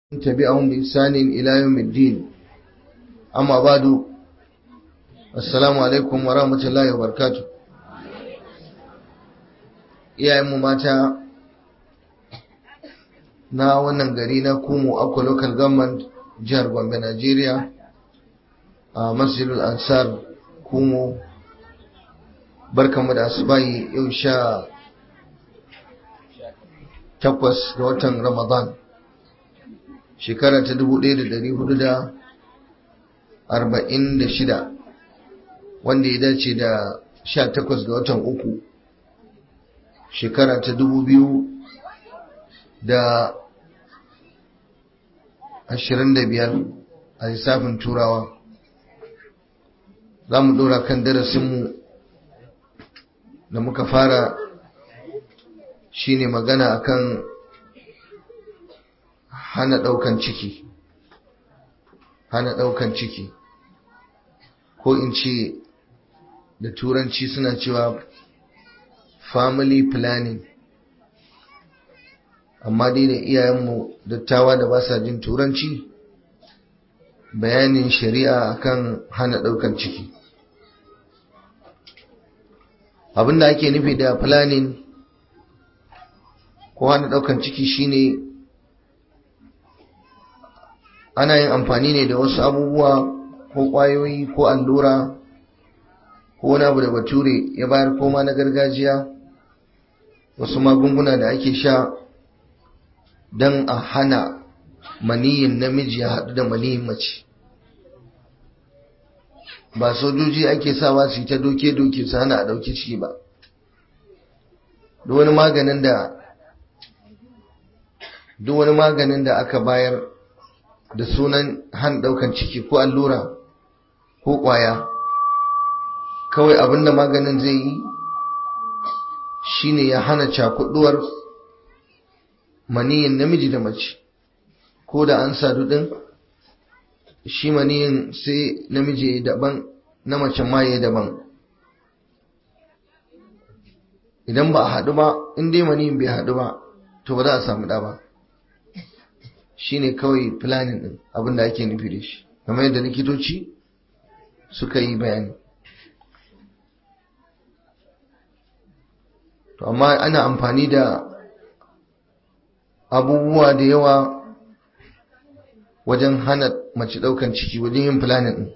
تبعهم بإحسان إلى يوم الدين أما بعد السلام عليكم ورحمة الله وبركاته iyayenmu mata na wannan gari na kumu akwa local government jihar gombe Najeriya a masjidul ansar kumu barkanmu da asubahi yau sha takwas ga watan ramadan shekara ta dubu ɗaya da ɗari hudu da arba'in da shida wanda ya dace da sha takwas ga watan uku shekara ta dubu biyu da ashirin da biyar a lissafin turawa za mu ɗora kan darasinmu da muka fara shine magana akan hana ɗaukan ciki hana ɗaukan ciki ko in ce da turanci suna cewa family planning amma dai da iyayenmu dattawa da ba sa jin turanci bayanin shari'a akan hana ɗaukan ciki abinda ake nufi da planning ko hana ɗaukan ciki shine ana yin amfani ne da wasu abubuwa ko ƙwayoyi ko allura ko wani abu da bature ya bayar koma na gargajiya wasu magunguna da ake sha don a hana maniyin namiji ya haɗu da maniyin mace ba sojoji ake sawa su yi ta doke-doke su hana a ɗauki ciki ba duk wani maganin da duk wani maganin da aka bayar da sunan han daukan ciki ko allura ko kwaya kawai abinda maganin zai yi shine ya hana cakuduwar maniyin namiji da mace ko da an sadu din shi maniyin sai namiji ya daban na mace ma ya daban idan ba a haɗu ba in dai maniyin bai haɗu ba to ba za a samu ɗa ba shine kawai planning din abin da ake nufi da shi kamar yadda likitoci suka yi bayani to amma ana amfani da abubuwa da yawa wajen hana mace daukan ciki wajen yin planning din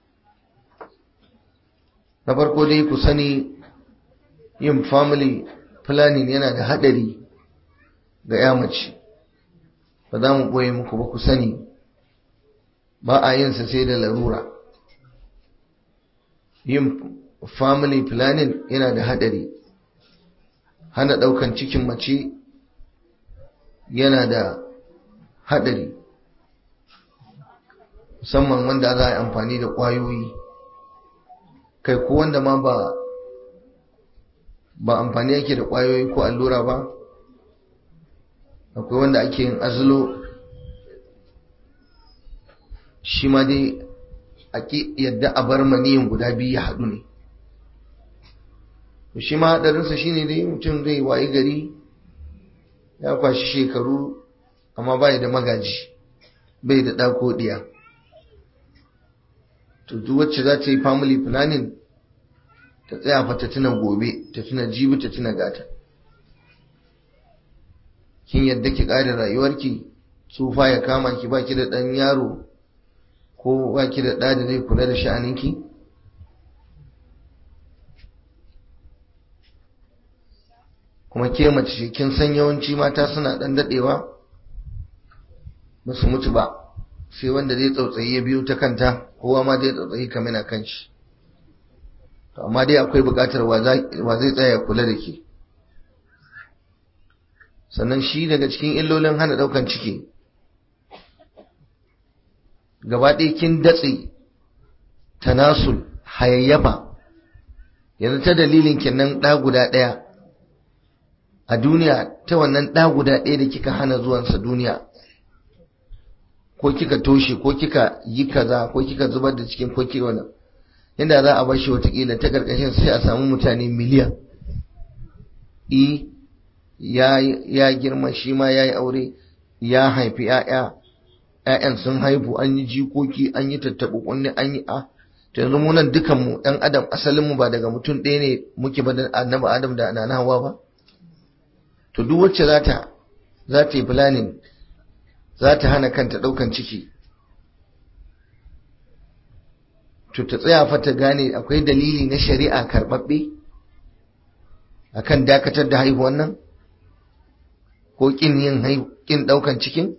na farko dai ku sani yin family planning yana da hadari ga ya mace ba za mu ɓoye muku ba ku sani ba a yin sa sai da larura yin family planning yana da haɗari hana ɗaukan cikin mace yana da haɗari musamman wanda za a yi amfani da ƙwayoyi kai ko wanda ma ba ba amfani yake da ƙwayoyi ko allura ba akwai wanda ake yin azulo shi ma dai a yadda a bar maniyin guda biyu ya haɗu ne shi ma haɗarinsa shi ne dai mutum zai wayi gari ya kwashi shekaru amma bai da magaji bai da ɗako ɗiya to duk wacce za ta yi family planning ta tsaya fa ta tuna gobe ta tuna jibi ta tuna gata kin yadda ki ƙare rayuwarki tsufa ya kama ki baki da ɗan yaro ko baki da ɗa da zai kula da sha'aninki kuma ke mace ce kin san yawanci mata suna ɗan daɗewa ba su mutu ba sai wanda zai tsautsayi ya biyo ta kanta kowa ma zai tsautsayi kamar na kan shi amma dai akwai buƙatar wa zai tsaya kula da ke sannan shi daga cikin illolin hana daukan ciki gaba ɗaya kin datse tanasul hayayyafa yanzu ta dalilin kenan ɗa guda ɗaya a duniya ta wannan ɗa guda ɗaya da kika hana zuwansa duniya ko kika toshe ko kika yi kaza ko kika zubar da cikin ko kika wannan yadda za a bar shi watakila ta ƙarƙashin sai a samu mutane miliyan ya girma shi ma ya yi aure ya haifi ‘ya'ya 'ya'yan sun haifu an yi jikoki an yi tattaɓa kunni an yi a to yanzu mu nan dukan mu ɗan adam asalin mu ba daga mutum ɗaya ne muke ba da annabi adam da nana hawa ba to duk wacce za ta za ta yi planning za ta hana kanta ɗaukan ciki to ta tsaya fa ta gane akwai dalili na shari'a karɓaɓɓe akan dakatar da haihuwan nan ko kin yin kin ɗaukan cikin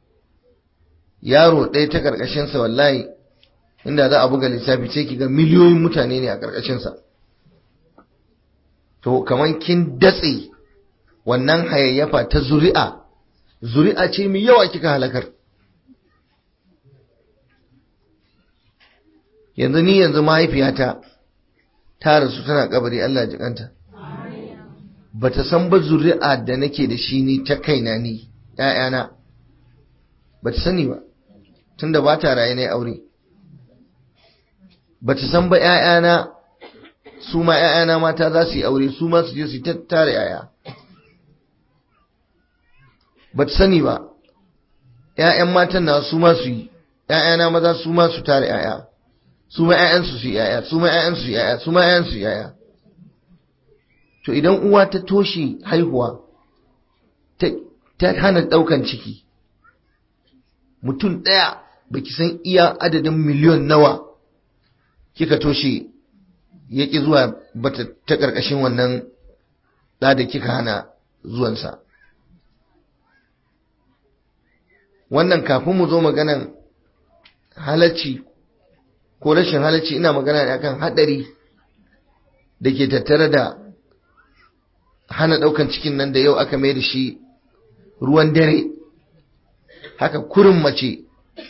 yaro ɗaya ta ƙarƙashinsa wallahi inda za a buga lissafi sai ki ga miliyoyin mutane ne a ƙarƙashinsa to kamar kin datse wannan hayayyafa ta zuri'a zuri'a ce mai yawa kika halakar yanzu ni yanzu mahaifiyata ta rasu tana kabari Allah jikanta ba ta san ba zuri'a da nake da shi ni ta kaina ni ‘ya'yana ba ta sani ba tunda ba ta raye na aure ba ta san ba ‘ya'yana su ma ‘ya'yana mata za su yi aure su ma su je su tare ‘ya'ya ba ta sani ba ‘ya'yan matan na su ma su yi ‘ya'yana maza su ma su tare ‘ya'ya su ma ‘ya'yansu su yi ‘ya'ya su ma ‘ya'yansu su yi ‘ya'ya su ma ‘ya'yansu su yi ‘ya'ya to idan uwa ta toshe haihuwa ta hana ɗaukan ciki mutum ɗaya baki san iya adadin miliyon nawa kika toshe ya ƙi zuwa bata ta ƙarƙashin wannan ɗa da kika hana zuwansa wannan kafin mu zo maganan halacci ko rashin halacci ina magana ne akan haɗari da ke tattare da hana ɗaukan cikin nan da yau aka mai da shi ruwan dare haka kurin mace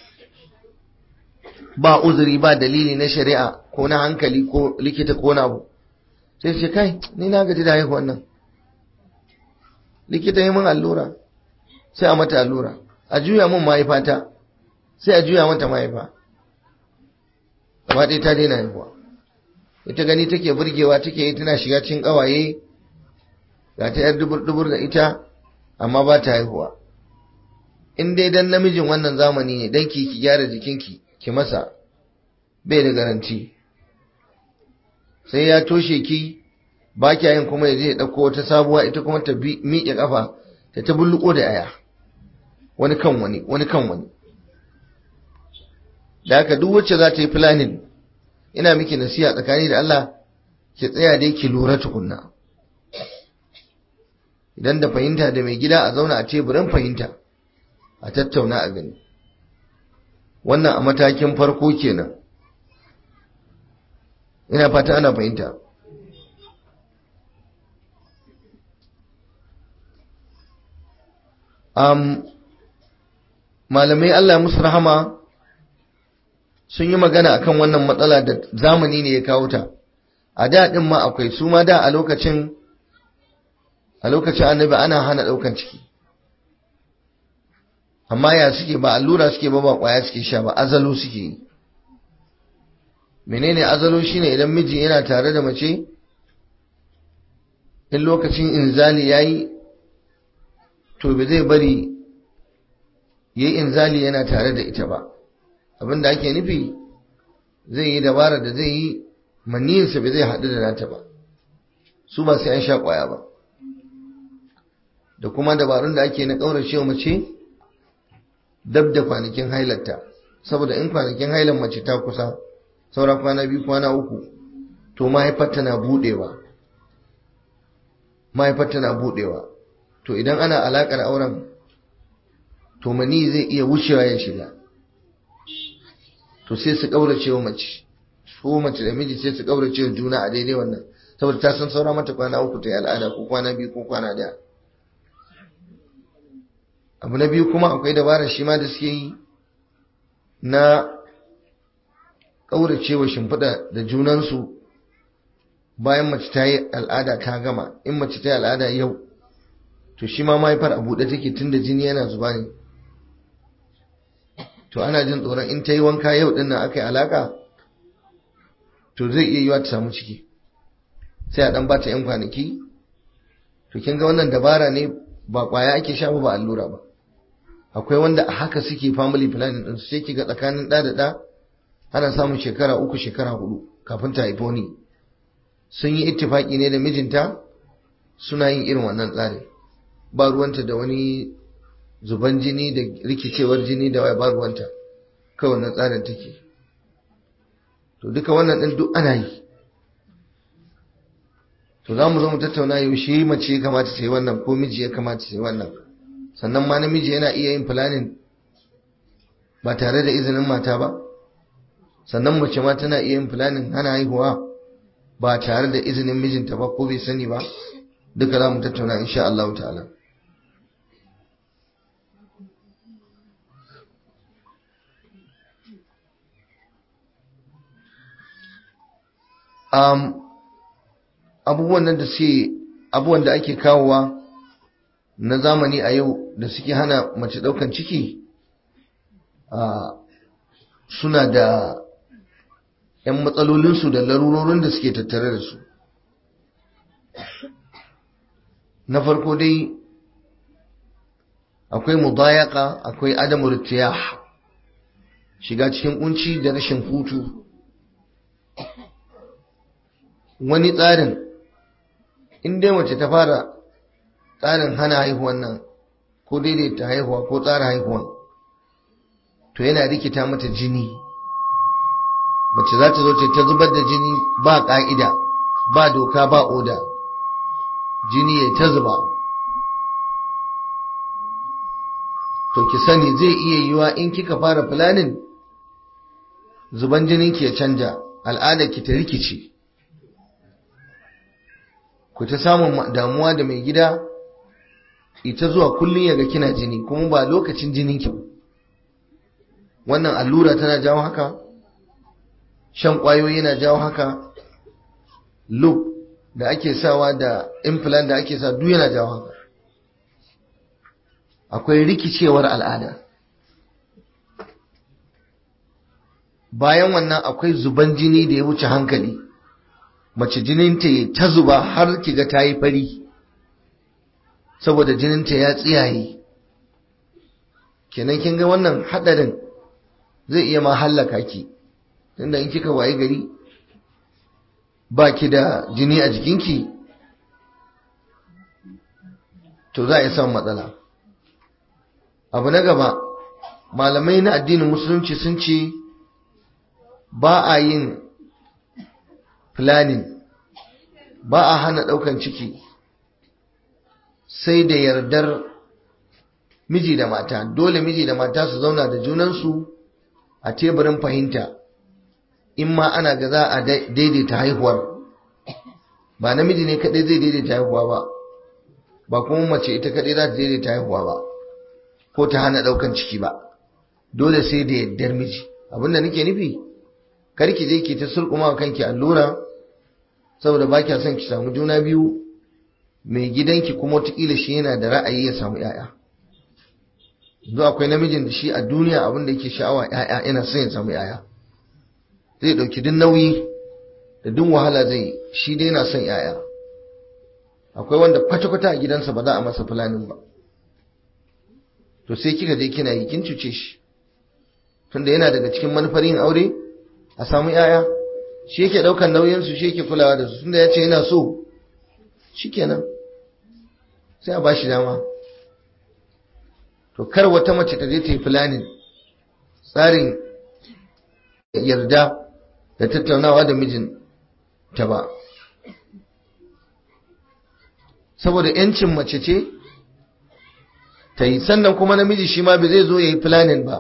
ba uzuri ba dalili na shari'a ko na hankali ko likita ko na abu sai ce kai ni na gaji da haihuwan nan likita yi min allura sai a mata allura a juya min mahaifata sai a juya mata mahaifa amma dai ta daina haihuwa ita gani take burgewa take yi tana shiga cikin ƙawaye ga ta yar dubur-dubur da ita amma ba ta haihuwa in dai dan namijin wannan zamani ne dan ki ki gyara jikinki ki masa bai da garanti sai ya toshe ki ba kya yin kuma ya je ya ɗauko wata sabuwa ita kuma ta miƙe ƙafa ta ta bulluko da aya wani kan wani wani kan wani da haka duk wacce za ta yi planning ina miki nasiha tsakani da Allah ki tsaya dai ki lura tukunna idan da fahimta da mai gida a zauna a teburin fahimta a tattauna a gani wannan a matakin farko kenan ina fata ana fahimta um, malamai Allah musu rahama sun yi magana akan wannan matsala da zamani ne ya kawo ta a da din ma akwai su ma da a lokacin a lokacin annabi ana hana daukan ciki amma ya suke ba allura suke ba ba kwaya suke sha ba azalo suke yi menene azalo shine idan miji yana tare da mace in lokacin inzali yayi to ba zai bari yayi inzali yana tare da ita ba abinda ake nufi zai yi dabara da zai yi maniyinsa ba zai haɗu da nata ba su ba sai an sha kwaya ba da kuma dabarun da ake na ƙauracewa mace dab da kwanakin hailarta saboda in kwanakin hailar mace ta kusa saura kwana biyu kwana uku to mahaifarta na budewa mahaifarta na budewa to idan ana alakar auren to mani zai iya wucewa ya shiga to sai su kaurace wa mace su mace da miji sai su kaurace wa juna a daidai wannan saboda ta san saura mata kwana uku ta yi al'ada ko kwana biyu ko kwana daya abu na biyu kuma akwai dabarar shi ma da suke yi na ƙauracewa shimfiɗa da junansu bayan mace ta yi al'ada ta gama in mace ta yi al'ada yau to shi ma mahaifar a buɗe take tun da jini yana zuba ne to ana jin tsoron in ta yi wanka yau ɗin nan aka yi alaƙa to zai iya yiwa ta samu ciki sai a ɗan ba ta 'yan kwanaki to kin ga wannan dabara ne ba ƙwaya ake sha ba allura ba akwai wanda a haka suke family planning din sai kiga tsakanin ɗa da ɗa ana samun shekara uku shekara hudu kafin ta haifo ni sun yi ittifaki ne da mijinta suna yin irin wannan tsarin ba ruwanta da wani zuban jini da rikicewar jini da ba ruwanta kawai wannan tsarin take to duka wannan ɗin duk ana yi to za mu zo mu tattauna yaushe mace ya kamata ta yi wannan ko miji ya kamata ta yi wannan sannan ma namiji yana iya yin planning ba tare da izinin mata ba sannan mace ma tana iya yin planning hana haihuwa ba tare da izinin mijinta ba ko bai sani ba duka za mu tattauna insha Allah ta'ala um, abubuwan nan da suke abubuwan da ake kawowa na zamani a yau da suke hana mace daukan ciki uh, suna da 'yan matsalolinsu da larurorin da suke tattare da su na farko dai akwai mudayaka akwai adamu ritiyah shiga cikin kunci da rashin hutu wani tsarin in dai mace ta fara tsarin hana haihuwan nan ko daidaita haihuwa ko tsara haihuwan to yana rikita mata jini mace za ta zo ta zubar da jini ba ƙa'ida ba doka ba oda jini ya ta zuba to ki sani zai iya yiwa in kika fara planning zuban jininki ya canja al'adar ki ta rikice ku ta samun damuwa da mai gida ita zuwa kullum yaga kina jini kuma ba lokacin jininki ba wannan allura tana jawo haka shan kwayoyi yana jawo haka loop da ake sawa da implant da ake sa duk yana jawo haka akwai rikicewar al'ada bayan wannan akwai zuban jini da ya wuce hankali mace jininta ya ta zuba har kiga ta yi fari saboda jininta ya tsiyaye kenan kin ga wannan hadarin zai iya ma hallaka ki tunda in kika waye gari ba ki da jini a jikinki to za a yi samun matsala abu na gaba malamai na addinin musulunci sun ce ba a yin planning ba a hana ɗaukan ciki sai da yardar miji da mata dole miji da mata su zauna da junansu a teburin fahimta in ma ana ga za a daidaita haihuwar ba namiji ne kadai zai daidaita haihuwa ba ba kuma mace ita kadai za ta daidaita haihuwa ba ko ta hana daukan ciki ba dole sai da yaddar miji abinda nake nufi kar ki je ki ta sulkuma kanki allura saboda ba kya son ki samu juna biyu mai gidanki kuma wataƙila shi yana da ra'ayi ya samu 'ya'ya yanzu akwai namijin da shi a duniya abin da yake sha'awa 'ya'ya yana son ya samu 'ya'ya zai ɗauki duk nauyi da duk wahala zai shi dai yana son 'ya'ya akwai wanda kwata-kwata a gidansa ba za a masa fulanin ba to sai kika je kina yi kin cuce shi tunda yana daga cikin manufar yin aure a samu 'ya'ya shi yake ɗaukar nauyinsu shi yake kulawa da su tunda ya ce yana so shikenan sai a bashi dama to kar wata mace ta je ta yi planning tsarin yarda da tattaunawa da mijin ta ba saboda yancin mace ce ta yi sannan kuma namiji shi ma bai zai zo ya yi planning ba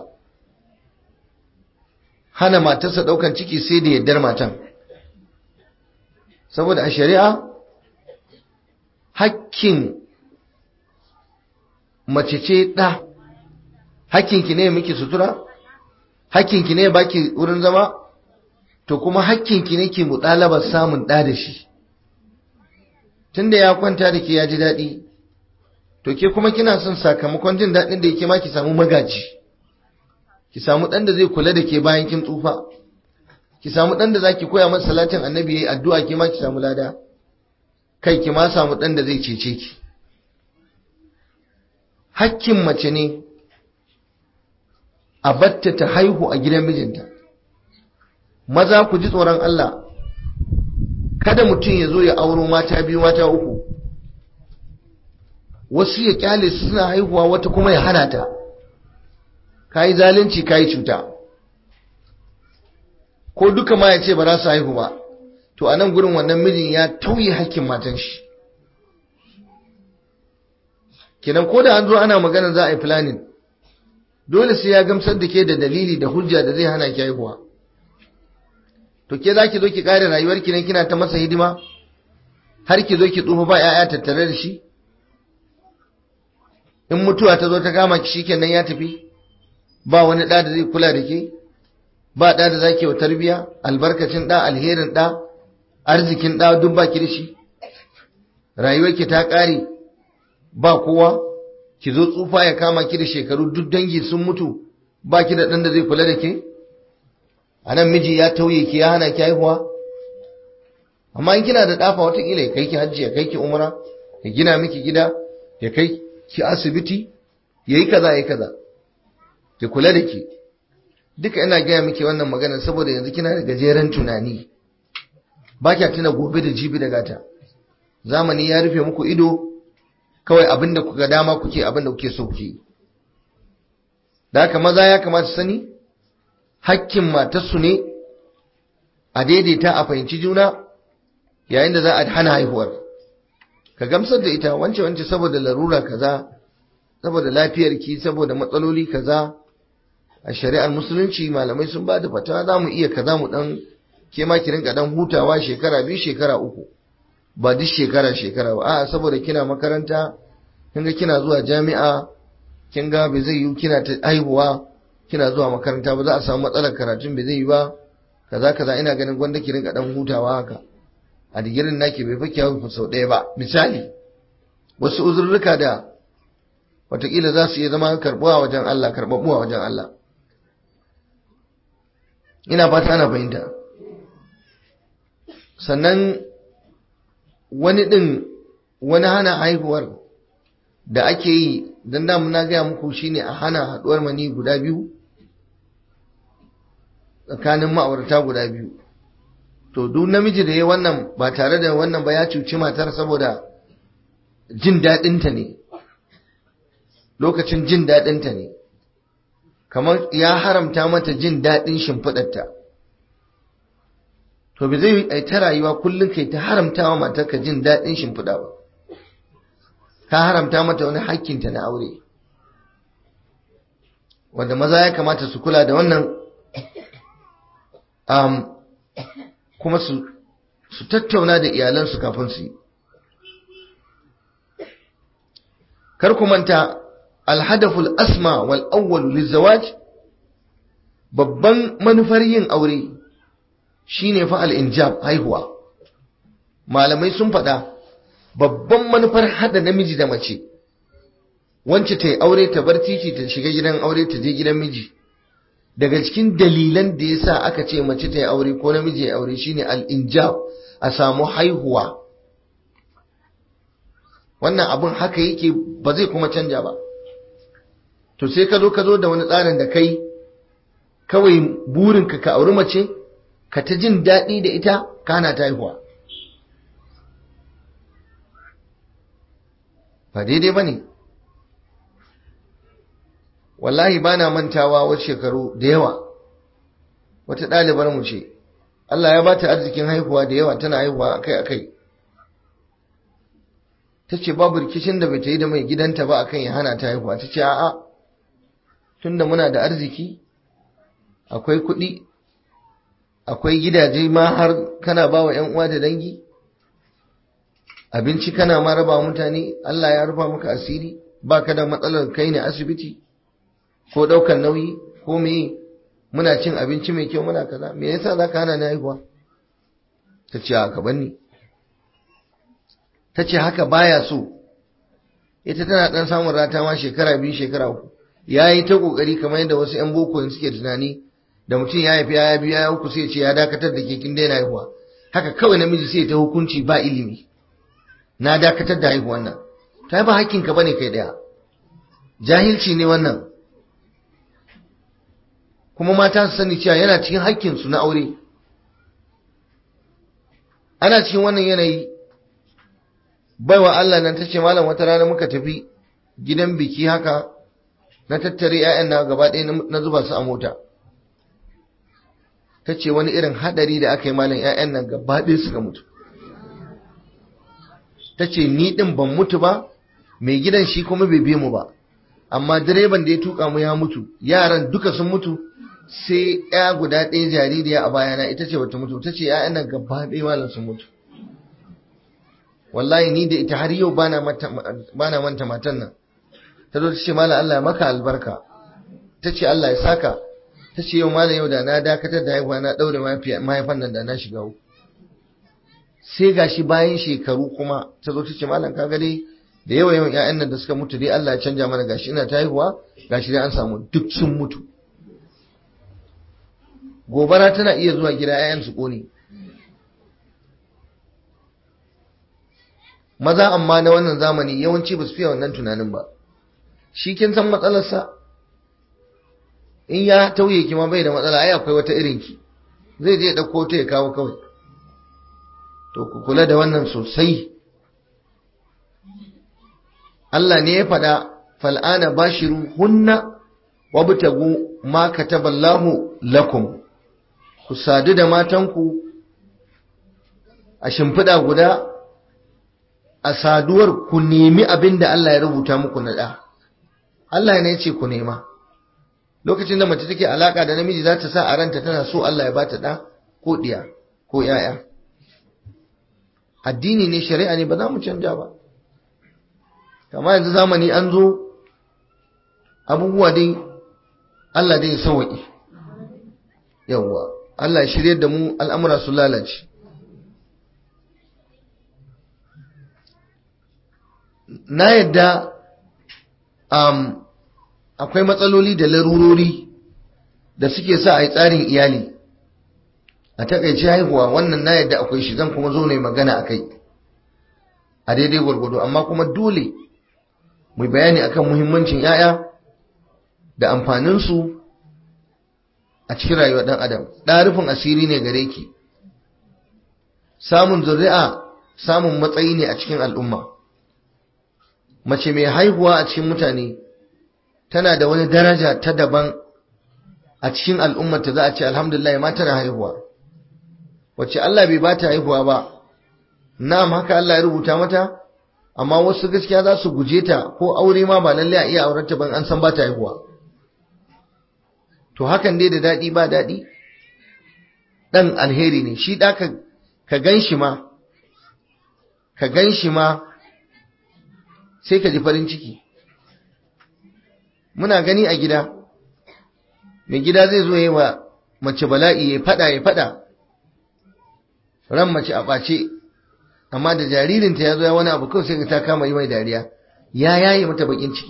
hana matarsa daukan ciki sai da yardar matan saboda a shari'a hakkin mace ce ɗa hakkinki ne miki sutura hakkinki ne baki wurin zama to kuma hakkinki ne ke mutalabar samun ɗa da shi tunda ya kwanta da ke ya ji daɗi to ke kuma kina son sakamakon jin daɗin da yake ma ki samu magaji ki samu ɗan da zai kula da ke bayan kin tsufa ki samu ɗan da zaki koya masa salatin annabi yayi addu'a ke ma ki samu lada kai ki ma samu ɗan da zai cece ki hakkin mace ne a batta ta haihu a gidan mijinta maza ku ji tsoron Allah kada mutum ya zo ya auro mata biyu mata uku wasu ya kyale su suna haihuwa wata kuma ya hana ta kayi zalunci kayi cuta ko duka ma ya ce ba za su haihu ba to a nan gurin wannan mijin ya tauye hakkin matan shi kenan ko da an zo ana magana za a yi planning dole sai ya gamsar da ke da dalili da hujja da zai hana ki haihuwa to ke za ki zo ki kare rayuwar ki ne kina ta masa hidima har ki zo ki tsufa ba 'ya'ya tattare da shi in mutuwa ta zo ta kama ki shikenan ya tafi ba wani ɗa da zai kula da ke ba ɗa da zaki wa tarbiya albarkacin ɗa alherin ɗa arzikin ɗa duk ba ki da shi rayuwarki ta ƙare ba kowa ki zo tsufa ya kama ki da shekaru duk dangi sun mutu ba ki da ɗan da zai kula da ke a nan miji ya tauye ki ya hana ki haihuwa amma in kina da ɗafa watakila ya kai ki hajji ya kai ki umra ya gina miki gida ya kai ki asibiti ya yi kaza ya yi kaza ki kula da ki duka ina gaya miki wannan magana saboda yanzu kina da gajeren tunani ba kya tuna gobe da jibi da gata zamani ya rufe muku ido kawai abinda kuka dama kuke abinda kuke so kuke da haka maza ya kamata sani hakkin matarsu ne a daidaita a fahimci juna yayin da za a hana haihuwar ka gamsar da ita wance wance saboda larura kaza saboda lafiyarki saboda matsaloli kaza a shari'ar musulunci malamai sun ba da fatawa za mu iya kaza mu dan ke ma ki rinka dan hutawa shekara biyu shekara uku ba duk shekara shekara ba a'a saboda kina makaranta kin ga kina zuwa jami'a kin ga bai zai yi kina ta haihuwa kina zuwa makaranta ba za a samu matsalar karatun bai zai yi ba kaza kaza ina ganin gwanda ki rinka dan hutawa haka a digirin naki bai fa kiyawu sau ɗaya ba misali wasu uzurruka da watakila za su iya zama karɓuwa wajen Allah karɓaɓɓuwa wajen Allah ina fata ana fahimta sannan wani ɗin wani hana haihuwar da ake yi don damu na gaya muku shine a hana haɗuwar mani guda biyu tsakanin ma'aurata guda biyu to duk namiji da ya wannan ba tare da wannan ba ya cuci matar saboda jin daɗinta ne lokacin jin daɗinta ne kamar ya haramta mata jin daɗin shimfiɗarta to bai zai yi ta rayuwa kullum kai ta haramta wa matarka jin daɗin shimfiɗa ba ka haramta mata wani hakkinta na aure wanda maza ya kamata su kula da wannan um, kuma su, su tattauna da iyalansu kafin su yi kar ku manta alhadaful asma wal awwal lizawaj babban manufar yin aure shine fa al-injab haihuwa malamai sun faɗa babban manufar hada namiji da mace wance ta yi aure ta bar titi ta shiga gidan aure ta je gidan miji daga cikin dalilan da yasa aka ce mace ta yi aure ko namiji ya aure shine al-injab a samu haihuwa wannan abun haka yake ba zai kuma canja ba to sai ka zo ka zo da wani tsarin da kai kawai burinka ka auri mace ka ta jin daɗi da ita kana ta haihuwa ba daidai ba ne wallahi ba na mantawa wasu shekaru da yawa wata ɗalibar mu ce Allah ya ba ta arzikin haihuwa da yawa tana haihuwa akai-akai ta ce babu rikicin da bai ta yi da mai gidanta ba akan ya hana ta haihuwa ta ce a'a tunda muna da arziki akwai kuɗi akwai gidaje ma har kana ba wa uwa da dangi abinci kana ma raba mutane Allah ya rufa maka asiri ba ka da matsalar kai ne asibiti ko ɗaukar nauyi ko meye muna cin abinci mai kyau muna kaza me yasa za ka hana ni haihuwa ta ce haka banni ta ce haka baya so ita tana ɗan samun rata ma shekara biyu shekara uku ya yi ta ƙoƙari kamar yadda wasu 'yan boko suke tunani da mutum ya haifi ya biyu ya uku sai ce ya dakatar da ke kin daina haihuwa haka kawai namiji sai ta hukunci ba ilimi na dakatar da haihuwan nan ta ba hakkinka bane kai daya jahilci ne wannan kuma mata su sani cewa yana cikin haƙƙinsu na aure ana cikin wannan yanayi baiwa Allah nan ta ce malam wata rana muka tafi gidan biki haka na tattare 'ya'yan na gaba ɗaya na zuba su a mota ta ce wani irin haɗari da aka yi malam 'ya'yan nan gaba ɗaya suka mutu ta ce ni ɗin ban mutu ba mai gidan shi kuma bai bi mu ba amma direban da ya tuka mu ya mutu yaran duka sun mutu sai ya guda ɗaya jaririya a bayana ita ce bata mutu ta ce 'ya'yan nan gaba ɗaya malam sun mutu wallahi ni da ita har yau bana manta matan nan ta zo ta ce malam Allah ya maka albarka ta ce Allah ya saka ta ce yau malam yau da na dakatar da haihuwa na ɗaure mahaifan nan da na shiga uku sai gashi bayan shekaru kuma ta zo ta ce malam ka dai da yawa yawan ƴaƴan nan da suka mutu dai Allah ya canja mana gashi ina ta haihuwa gashi dai an samu duk sun mutu gobara tana iya zuwa gida ƴaƴan su kone maza amma na wannan zamani yawanci ba su fiye wannan tunanin ba shi kin san matsalarsa in ya tauye ki ma bai da matsala ai akwai wata irin ki zai je dauko ta ya kawo kawai to ku kula da wannan sosai Allah ne ya faɗa fal'ana bashiru hunna wabtagu ma kataballahu lakum ku sadu da matanku a shimfiɗa guda a saduwar ku nemi abin da Allah ya rubuta muku na ɗa Allah ne ya ce ku nema lokacin da mace take alaka da namiji za ta sa a ranta tana so Allah ya bata ɗa ko ɗiya ko ‘ya'ya addini ne shari'a ne ba za mu canja ba kama yanzu zamani an zo abubuwa dai Allah dai sauwaƙi yawwa Allah ya shirye da mu al'amura su lalace na yadda um, akwai matsaloli da larurori da suke sa a yi tsarin iyali a takaice haihuwa wannan na yadda akwai shi zan kuma zo ne magana a kai a daidai gwargwado amma kuma dole mu bayani akan muhimmancin 'ya'ya da amfaninsu a cikin rayuwar ɗan adam ɗarufin asiri ne gare ki samun zuri'a samun matsayi ne a cikin al'umma mace mai haihuwa a cikin mutane tana da wani daraja ta daban a cikin al'ummata za a ce alhamdulillah ma tana haihuwa wacce Allah bai ba ta haihuwa ba na'am haka Allah ya rubuta mata amma wasu gaskiya za su guje ta ko aure ma ba lalle a iya aurarta ban an san ba ta haihuwa to hakan dai da daɗi ba daɗi ɗan alheri ne shi ɗa ka gan shi ma ka gan shi ma sai ka ji farin ciki muna gani a gida mai gida zai zo yi wa mace bala'i ya fada ya fada ran mace a ɓace amma da jaririnta ya zo ya wani abu kawai sai ta kama yi mai dariya ya yaye mata bakin ciki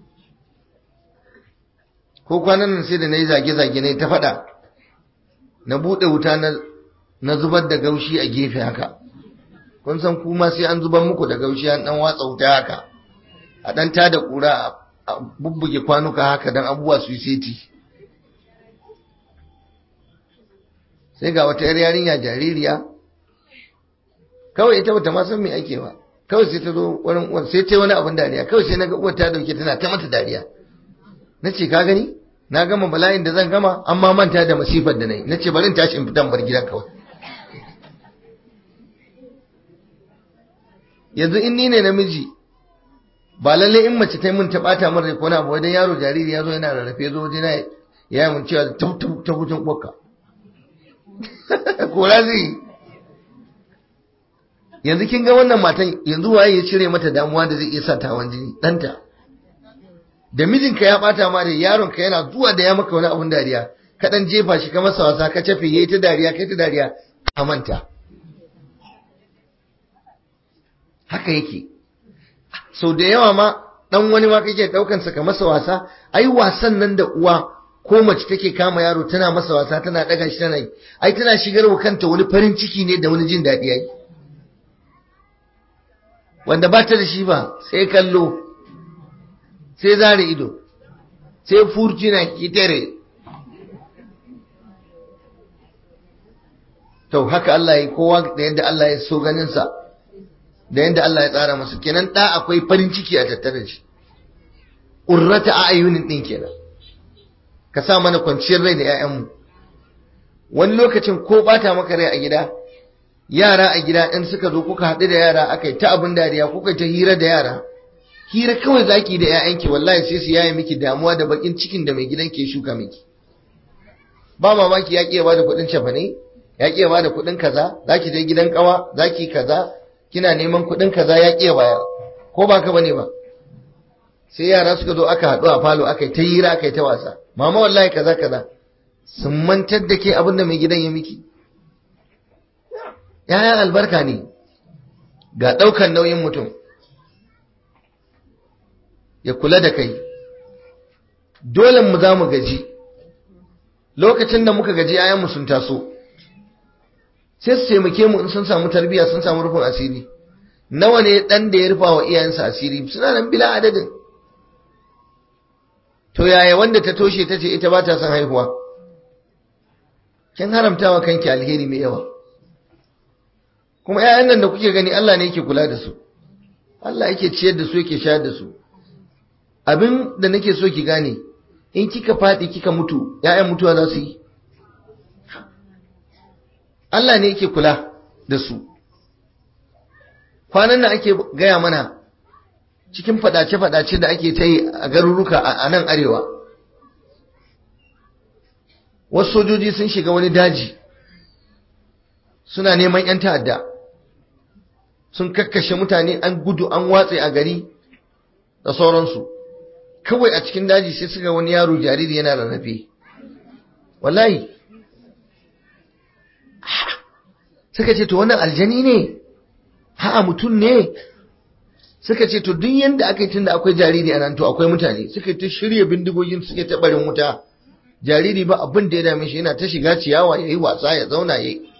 ko kwanan nan sai da na yi zage-zage na ta fada na buɗe wuta na zubar da gaushi a gefe haka kun san kuma sai an zubar muku da gaushi an ɗan watsa wuta haka a ɗan tada ƙura a bubbuge kwanuka haka don abubuwa su yi seti sai ga wata 'yar yarinya jaririya kawai ita bata ma san me ake ba kawai sai ta zo wurin uwar sai ta yi wani abin dariya kawai sai naga uwar ta dauke tana ta mata dariya na ce ka gani na gama bala'in da zan gama amma manta da masifar da na yi na ce bari in tashi in fitan bar gidan kawai yanzu in ni ne namiji ba lalle in mace ta yi min ta bata min rai ko na abu wajen yaro jariri ya zo yana rarrafe zo wajen na ya yi mun cewa ta hutun uwarka kora zai yanzu kin ga wannan matan yanzu waye ya cire mata damuwa da zai iya sa tawan jini ɗanta da mijinka ya bata ma da yaronka yana zuwa da ya maka wani abun dariya ka dan jefa shi ka masa wasa ka cafe yayi ta dariya kai ta dariya ka manta haka yake sau da yawa ma dan wani ma kake daukan sa ka masa wasa ai wasan nan da uwa ko mace take kama yaro tana masa wasa tana daga shi tana yi ai tana shigar wa kanta wani farin ciki ne da wani jin daɗi ai wanda ba ta da shi ba sai kallo sai zare ido sai furci na kitere to haka Allah ya kowa da yadda Allah ya so ganinsa da yadda Allah ya tsara masa kenan ɗa akwai farin ciki a tattare shi ƙurrata a ayyunin ɗin kenan ka sa mana kwanciyar rai da 'ya'yanmu wani lokacin ko bata maka rai a gida yara a gida in suka zo kuka haɗu da yara aka yi ta abin dariya kuka ta hira da yara hira kawai zaki da 'ya'yanki wallahi sai su yaye miki damuwa da bakin cikin da mai gidan ke shuka miki ba mamaki ya ƙiya bada kuɗin cefane ya ƙiya bada kuɗin kaza zaki je gidan ƙawa zaki kaza kina neman kuɗin kaza ya ƙiya bayar ko ba ka bane ba sai yara suka zo aka haɗu a falo aka yi ta hira aka yi ta wasa mama wallahi kaza kaza sun mantar da ke abin da mai gidan ya miki ‘ya'yan albarka ne ga ɗaukan nauyin mutum ya kula da kai dole mu za mu gaji lokacin da muka gaji ‘ya'yanmu sun taso sai su taimake mu in sun samu tarbiyya sun samu rufin asiri nawa ne ɗan da ya rufa wa iyayensa asiri suna nan bila adadin to yaya wanda ta toshe ta ce ita ba ta son haihuwa kin haramta wa kanki alheri mai yawa kuma ƴaƴan nan da kuke gani Allah ne yake kula da su Allah yake ciyar da su yake shayar da su abin da nake so ki gane in kika faɗi kika mutu ƴaƴan mutuwa za su yi Allah ne yake kula da su kwanan nan ake gaya mana cikin faɗace-faɗace da ake ta yi a garuruka a nan arewa wasu sojoji sun shiga wani daji suna neman 'yan ta'adda sun kakkashe mutane an gudu an watse a gari da sauransu kawai a cikin daji sai suka wani yaro jariri yana rarrafe wallahi suka ce to wannan aljani ne ha'a mutum ne suka ce to duk yanda aka yi tunda akwai jariri a nan to akwai mutane suka ta shirya bindigogin suke ta barin wuta jariri ba abin da ya dame shi yana ta shiga ciyawa ya yi wasa ya zauna ya yi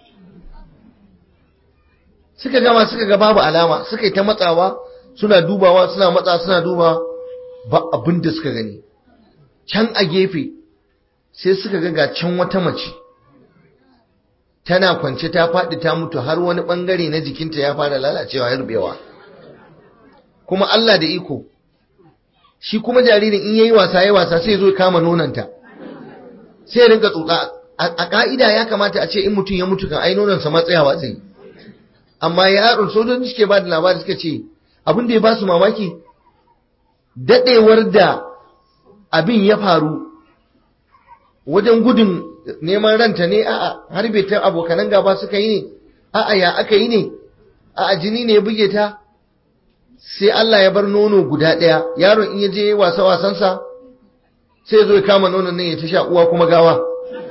suka gama suka ga babu alama suka yi ta matsawa suna dubawa suna matsa suna duba ba abin da suka gani can a gefe sai suka ga ga can wata mace tana kwance ta faɗi ta mutu har wani ɓangare na jikinta ya fara lalacewa ya rubewa kuma Allah da iko shi kuma jaririn in yayi wasa yayi wasa sai zo ya kama nonanta sai ya rinka tsotsa a ka'ida ya kamata a ce in mutum ya mutu kan ai nonansa matsayawa zai amma yaron sojoji suke ba da labari suka ce abin da ya ba su mamaki dadewar da abin ya faru wajen gudun neman ranta ne a'a harbe ta abokanan gaba suka yi ne a'a ya aka yi ne a'a jini ne ya buge ta sai Allah ya bar nono guda ɗaya yaron in ya je wasa wasansa sai zo ya kama nonon nan ya ta sha uwa kuma gawa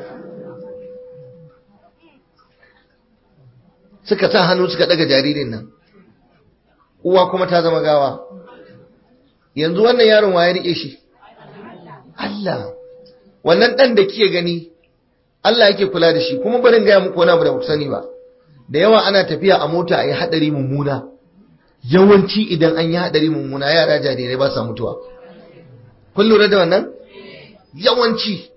suka sa hannu suka daga jaririn nan uwa kuma ta zama gawa yanzu wannan yaron wa ya rike shi Allah wannan ɗan da kike gani Allah yake kula da shi kuma barin gaya muku wani abu da ku sani ba da yawa ana tafiya a mota a yi haɗari mummuna yawanci idan an yi haɗari mummuna yara jarirai ba sa mutuwa kun lura da wannan yawanci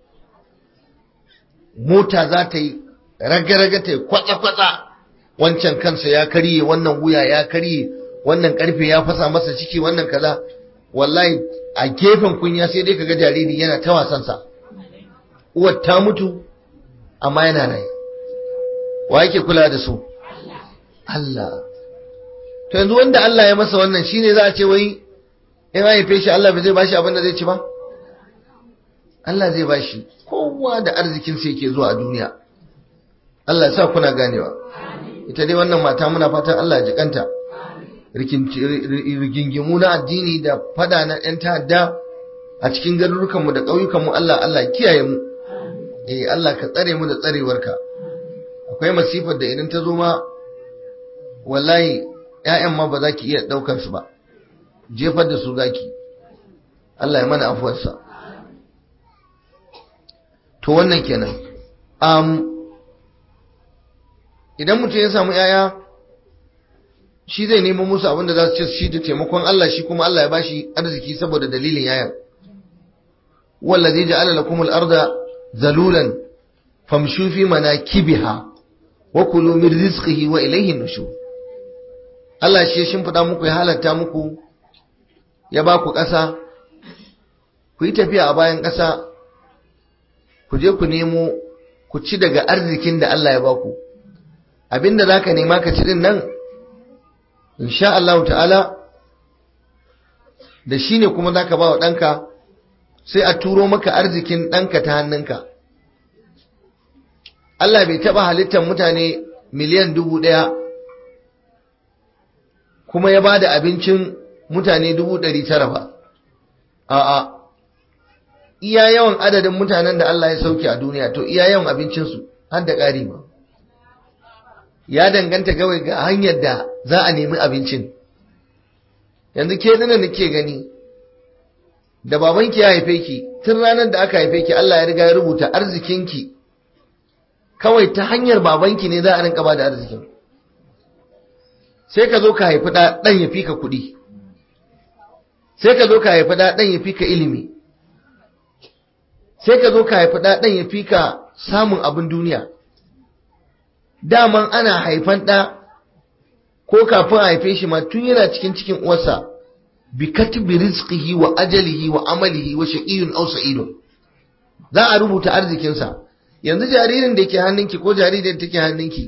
mota za ta yi raga-raga ta yi kwatsa-kwatsa wancan kansa ya karye wannan wuya ya karye wannan karfe ya fasa masa ciki wannan kaza wallahi a gefen kunya sai dai kaga jariri yana ta wasansa uwar ta mutu amma yana rai wa yake kula da su Allah to yanzu wanda Allah ya masa wannan shine za a ce wai in haife shi Allah bai zai bashi abin da zai ci ba Allah zai bashi kowa da arzikin sa yake zuwa a duniya Allah ya sa kuna ganewa ita dai wannan mata muna fatan Allah ya jikanta rigingimu na addini da fada na 'yan ta'adda a cikin garurukanmu da ƙauyukanmu Allah Allah kiyaye mu eh Allah ka tsare mu da tsarewarka akwai masifar da idan ta zo ma wallahi ƴaƴan ma ba za ki iya ɗaukar su ba jefar da su zaki Allah ya mana afuwarsa to wannan kenan um, idan mutum ya samu ƴaƴa shi zai nemo musu abin da za su ci shi da taimakon Allah shi kuma Allah ya bashi arziki saboda dalilin yayan wallazi ja'ala lakum al-arda zalulan famshu fi manakibiha wa kulu min rizqihi wa ilayhi nushur Allah shi ya shimfida muku ya halatta muku ya ba ku ƙasa ku yi tafiya a bayan ƙasa ku je ku nemo ku ci daga arzikin da Allah ya ba ku abinda zaka nema ka ci din nan insha Allah ta'ala da shi ne kuma zaka ba wa ɗanka sai a turo maka arzikin ɗanka ta hannunka Allah bai taɓa halittar mutane miliyan dubu ɗaya kuma ya ba da abincin mutane dubu ɗari tara ba a'a iya yawan adadin mutanen da Allah ya sauke a duniya to iya yawan abincinsu har da ƙari ba ya danganta kawai ga hanyar da za a nemi abincin yanzu ke dina da ke gani da babanki ya haife ki tun ranar da aka haife ki Allah ya riga ya rubuta arzikinki kawai ta hanyar babanki ne za a rinka ba da arzikin sai ka zo ka haifi ɗan ya fi ka kuɗi sai ka zo ka haifi ɗan ya fi ka ilimi sai ka zo ka haifi ɗan ya fi ka samun abin duniya daman ana haifan ɗa ko kafin a haife shi ma tun yana cikin cikin uwarsa bi katbi rizqihi wa ajalihi wa amalihi wa shaqiyyun aw sa'idun za a rubuta arzikinsa yanzu jaririn da ke hannunki ko jaririn da take hannunki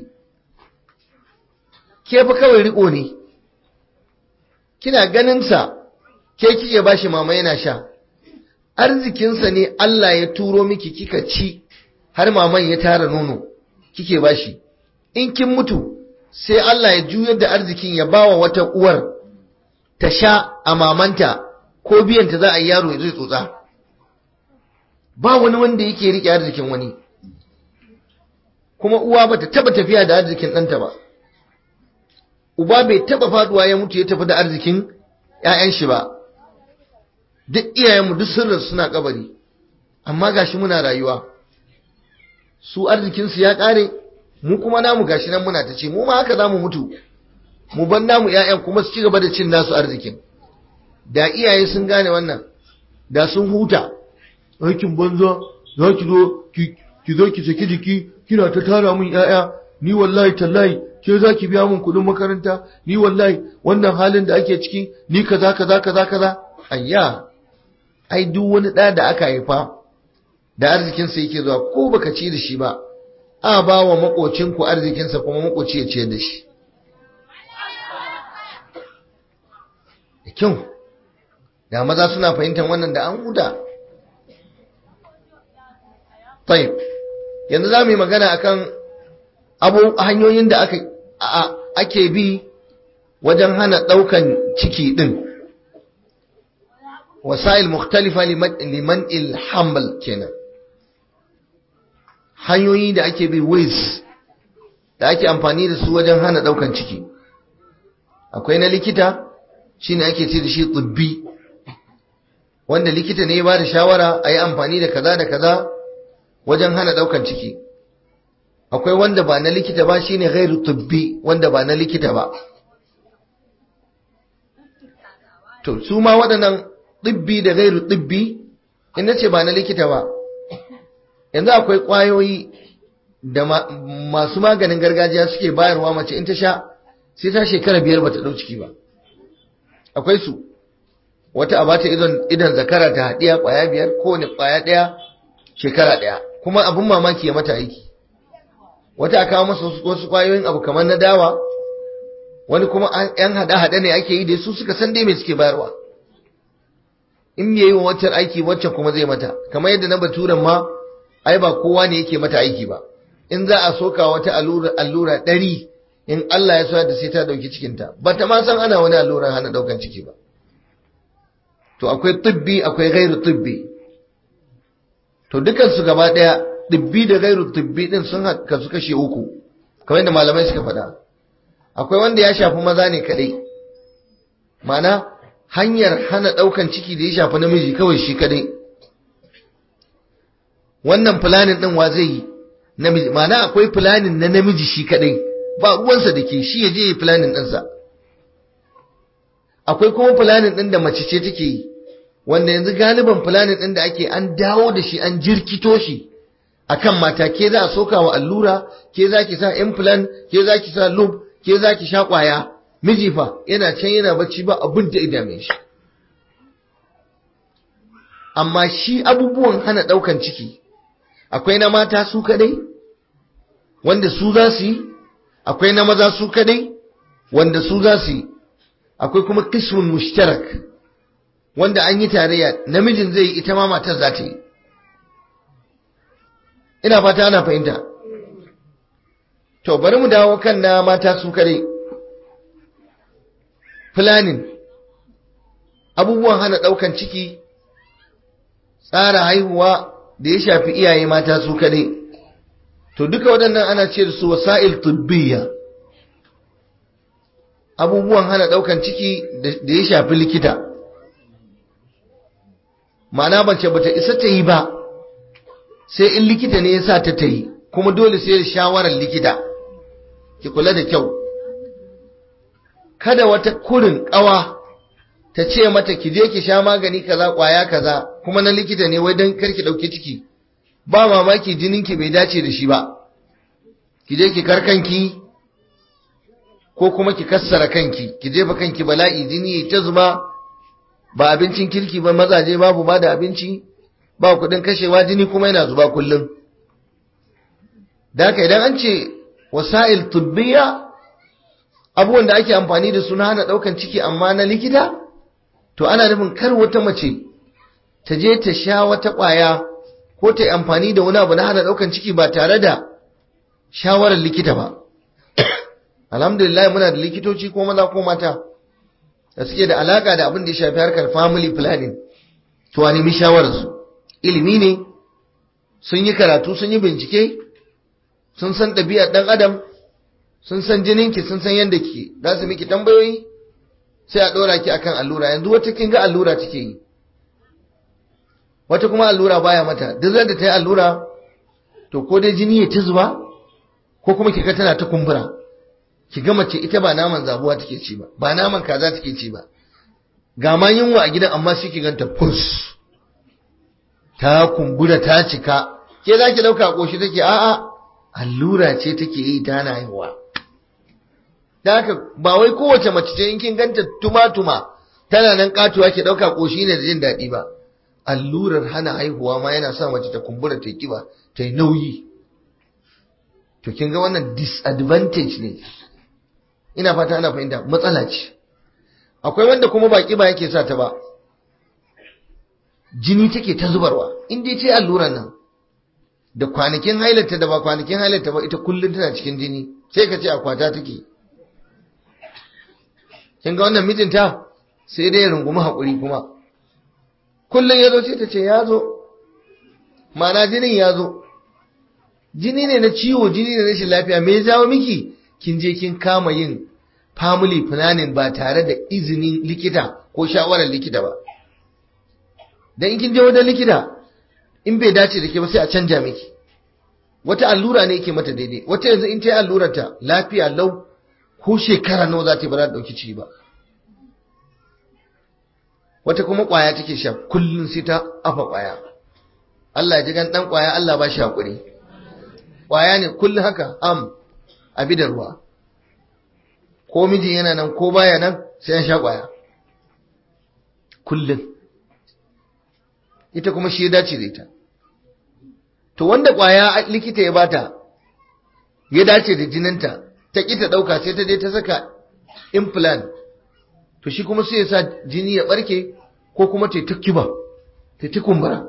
ke fa kawai riko ne kina ganin sa ke kike bashi mama yana sha arzikinsa ne Allah ya turo miki kika ci har maman ya tara nono kike bashi in kin mutu sai Allah ya juyar da arzikin ya bawa wata uwar ta sha a mamanta ko biyanta za a yi yaro ya zai tsotsa ba wani wanda yake rike arzikin wani kuma uwa bata taba tafiya da arzikin ɗanta ba uba bai taba faduwa ya mutu ya tafi da arzikin ‘ya'yan shi ba duk iyayenmu duk sirrin suna kabari amma gashi muna rayuwa su arzikinsu ya ƙare mu kuma namu gashi nan muna ta ce mu ma haka za mu mutu mu ban namu ‘ya'yan kuma su ci gaba da cin nasu arzikin da iyaye sun gane wannan da sun huta aikin banza za ki zo ki zo ki saki jiki kina ta tara min ‘ya'ya ni wallahi tallahi ke za ki biya min kuɗin makaranta ni wallahi wannan halin da ake ciki ni kaza kaza kaza kaza ayya ai duk wani ɗa da aka haifa da arzikinsa yake zuwa ko baka ci da shi ba a ba wa makocinku arzikinsa kuma makoci ya ciyar da shi da kyau da maza suna fahimtar wannan da an huda tayyib yanzu za mu yi magana akan abu hanyoyin da aka ake bi wajen hana ɗaukan ciki ɗin wasa'il mukhtalifa liman ilhamal kenan hanyoyi da ake bi ways da ake amfani da su wajen hana ɗaukan ciki akwai na likita shine ake ce da shi tsibbi wanda likita ne ya ba da shawara a yi amfani da kaza da kaza wajen hana ɗaukan ciki akwai wanda ba na likita ba shine ghairu tubbi wanda ba na likita ba to su ma waɗannan tibbi da ghairu tibbi in nace ba na likita ba yanzu akwai ƙwayoyi da masu maganin gargajiya suke bayarwa mace in ta sha sai ta shekara biyar bata ɗau ciki ba akwai su wata a bata idan zakara ta haɗiya ƙwaya biyar kowane ƙwaya ɗaya shekara ɗaya kuma abin mamaki ya mata aiki wata a kawo masa wasu kwayoyin abu kamar na dawa wani kuma yan hada-hada ne ake yi da su suka san dai mai suke bayarwa in yayi wa waccan aiki waccan kuma zai mata kamar yadda na baturan ma ai ba kowa ne yake mata aiki ba in za a soka wata allura allura ɗari in Allah ya so da sai ta dauki cikinta ba ta ma san ana wani alluran hana daukan ciki ba to akwai tibbi akwai gairu tibbi to dukan su gaba daya tibbi da gairu tibbi din sun kasu kashe uku kamar yadda malamai suka faɗa akwai wanda ya shafi maza ne kadai mana hanyar hana ɗaukan ciki da ya shafi namiji kawai shi kadai wannan fulanin ɗin wa zai yi namiji mana akwai fulanin na namiji shi kadai ba ruwansa da ke shi ya je yi fulanin ɗinsa akwai kuma fulanin ɗin da mace ce take yi wanda yanzu galiban fulanin ɗin da ake an dawo da shi an jirkito shi akan mata ke za a soka wa allura ke za ki sa implant ke za ki sa loop ke za ki sha kwaya miji fa yana can yana bacci ba abin da idame shi amma shi abubuwan hana daukan ciki akwai na mata su kadai wanda su za su yi akwai na maza su kadai wanda su za su yi akwai kuma kismun mushtarak wanda an yi tarayya namijin zai yi ita ma matar za ta yi ina fata ana fahimta to bari mu dawo kan na mata su kadai planning abubuwan hana daukan ciki tsara haihuwa da ya shafi iyaye mata su kadai to duka waɗannan ana ce da su wasa'il tubbiya abubuwan hana ɗaukan ciki da ya shafi likita ma'ana bace bata isa ta yi ba sai in likita ne ya sa ta ta yi kuma dole sai da shawarar likita ki kula da kyau kada wata kurin ƙawa ta ce mata ki je ki sha magani kaza kwaya kaza kuma na likita ne wai don karki ɗauki ciki ba mamaki jininki bai dace da shi ba ki je ki karkanki ko kuma ki kassara kanki ki jefa kanki bala'i jini ta zuba ba abincin kirki ba mazaje babu ba da abinci ba kudin kashewa jini kuma yana zuba kullum da haka idan an ce wasa'il tubbiya abubuwan da ake amfani da su na hana daukan ciki amma na likita to ana nufin kar wata mace ta je ta sha wata kwaya ko ta yi amfani da wani abu na hana daukan ciki ba tare da shawarar likita ba alhamdulillah muna da likitoci ko maza ko mata da suke da alaka da abin da ya shafi harkar family planning to a nemi shawararsu ilimi ne sun yi karatu sun yi bincike sun san ɗabi'ar ɗan adam sun san jininki sun san yadda ki za su miki tambayoyi sai a ɗora ki akan allura yanzu wata kin ga allura take yi wata kuma allura baya mata duk da ta yi allura to ko dai jini ya ta zuba ko kuma kika tana ta kumbura ki ga mace ita ba naman zabuwa take ci ba ba naman kaza take ci ba ga ma yunwa a gidan amma shi ki ganta fus ta kumbura ta cika ke za ki dauka koshi take a'a allura ce take yi ta na haihuwa da haka ba wai kowace mace ce in kin ganta tuma-tuma tana nan katuwa ki dauka koshi ne da jin daɗi ba allurar hana haihuwa ma yana sa mace ta kumbura ta kiba ta yi nauyi to kin ga wannan disadvantage ne ina fata ana fahimta matsala ce akwai wanda kuma ba kiba yake sa ta ba jini take ta zubarwa in dai ce alluran nan da kwanakin hailata da ba kwanakin hailata ba ita kullum tana cikin jini sai ka ce akwata take kin ga wannan mijinta sai dai ya rungumi haƙuri kuma kullum ya zo sai ta ce ya zo mana jinin ya zo jini ne na ciwo jini ne na rashin lafiya me ya jawo miki kin je kin kama yin family planning ba tare da izinin likita ko shawarar likita ba dan in kin je wajen likita in bai dace da ke ba sai a canja miki wata allura ne yake mata daidai wata yanzu in ta yi allurar ta lafiya lau ko shekara nawa za ta yi ba za ta dauki ciki ba wata kuma kwaya take sha kullum sai ta afa kwaya Allah ya ji gan dan kwaya Allah ba shi hakuri kwaya ne kullum haka am abi da ruwa ko miji yana nan ko baya nan sai an sha kwaya kullum ita kuma shi ya dace da ita to wanda kwaya likita ya bata ya dace da jininta ta ki ta dauka sai ta je ta saka implant to shi kuma sai ya sa jini ya barke ko kuma ta ta kiba ta ta kumbura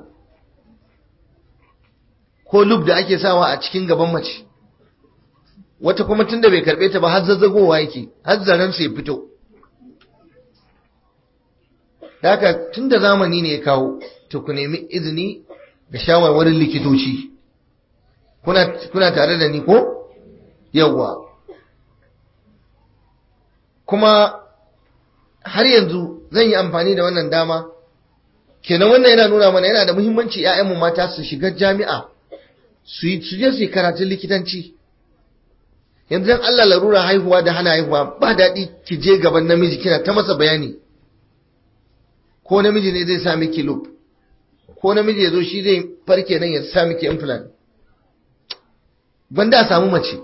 ko lub da ake sawa a cikin gaban mace wata kuma tunda bai karbe ta ba har zazzagowa yake har zaren sai fito haka tunda zamani ne ya kawo to ku nemi izini da shawarwarin likitoci kuna kuna tare da ni ko yawwa kuma har yanzu zan yi amfani da wannan dama kenan wannan yana nuna mana yana da muhimmanci 'ya'yanmu mata su shiga jami'a su yi su je su yi karatun likitanci yanzu dan Allah larura haihuwa da hana haihuwa ba daɗi ki je gaban namiji kina ta masa bayani ko namiji ne zai sa miki loop ko namiji ya zo shi zai farke nan ya sa miki implant gwanda a samu mace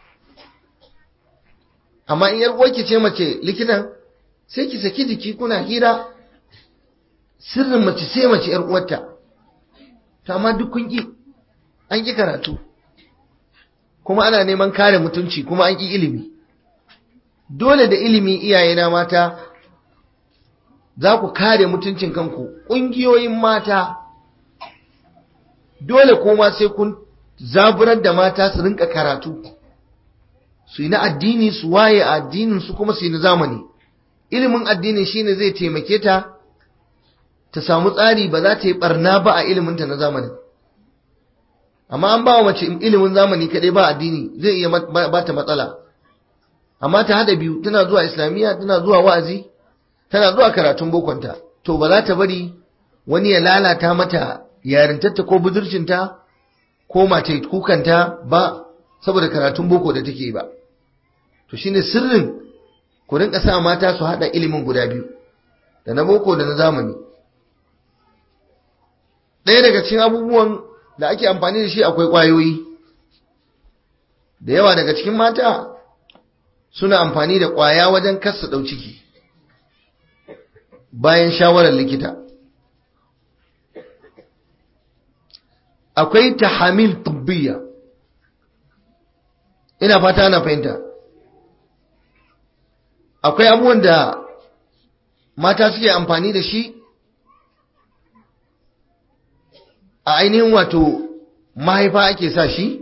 amma in yar uwarki ce mace likitan sai ki saki jiki kuna hira sirrin mace sai mace yar uwarta to amma duk kun ki an ki karatu kuma ana neman kare mutunci kuma an ki ilimi dole da ilimi iyayena mata za ku kare mutuncin kanku ƙungiyoyin mata dole kuma sai kun zaburar da mata su rinka karatu su yi na addini su waye a addinin su kuma su yi na zamani ilimin addini shine zai taimake ta ta samu tsari ba za ta yi barna ba a iliminta na zamani amma an ba wa mace ilimin zamani kadai ba addini zai iya ba ta matsala amma ta hada biyu tana zuwa islamiyya tana zuwa wa'azi tana zuwa karatun bokonta to ba za ta bari wani ya lalata mata yarintarta ko budurcinta ko mace kukanta ba saboda karatun boko da take ba to shine sirrin ku rinka sa mata su hada ilimin guda biyu da na boko da na zamani ɗaya daga cikin abubuwan da ake amfani da shi akwai ƙwayoyi da yawa daga cikin mata suna amfani da ƙwaya wajen kasa ɗau ciki bayan shawarar likita akwai tahamil tubbiya ina fata na fahimta akwai abubuwan da mata suke amfani da shi a ainihin wato mahaifa ake sa shi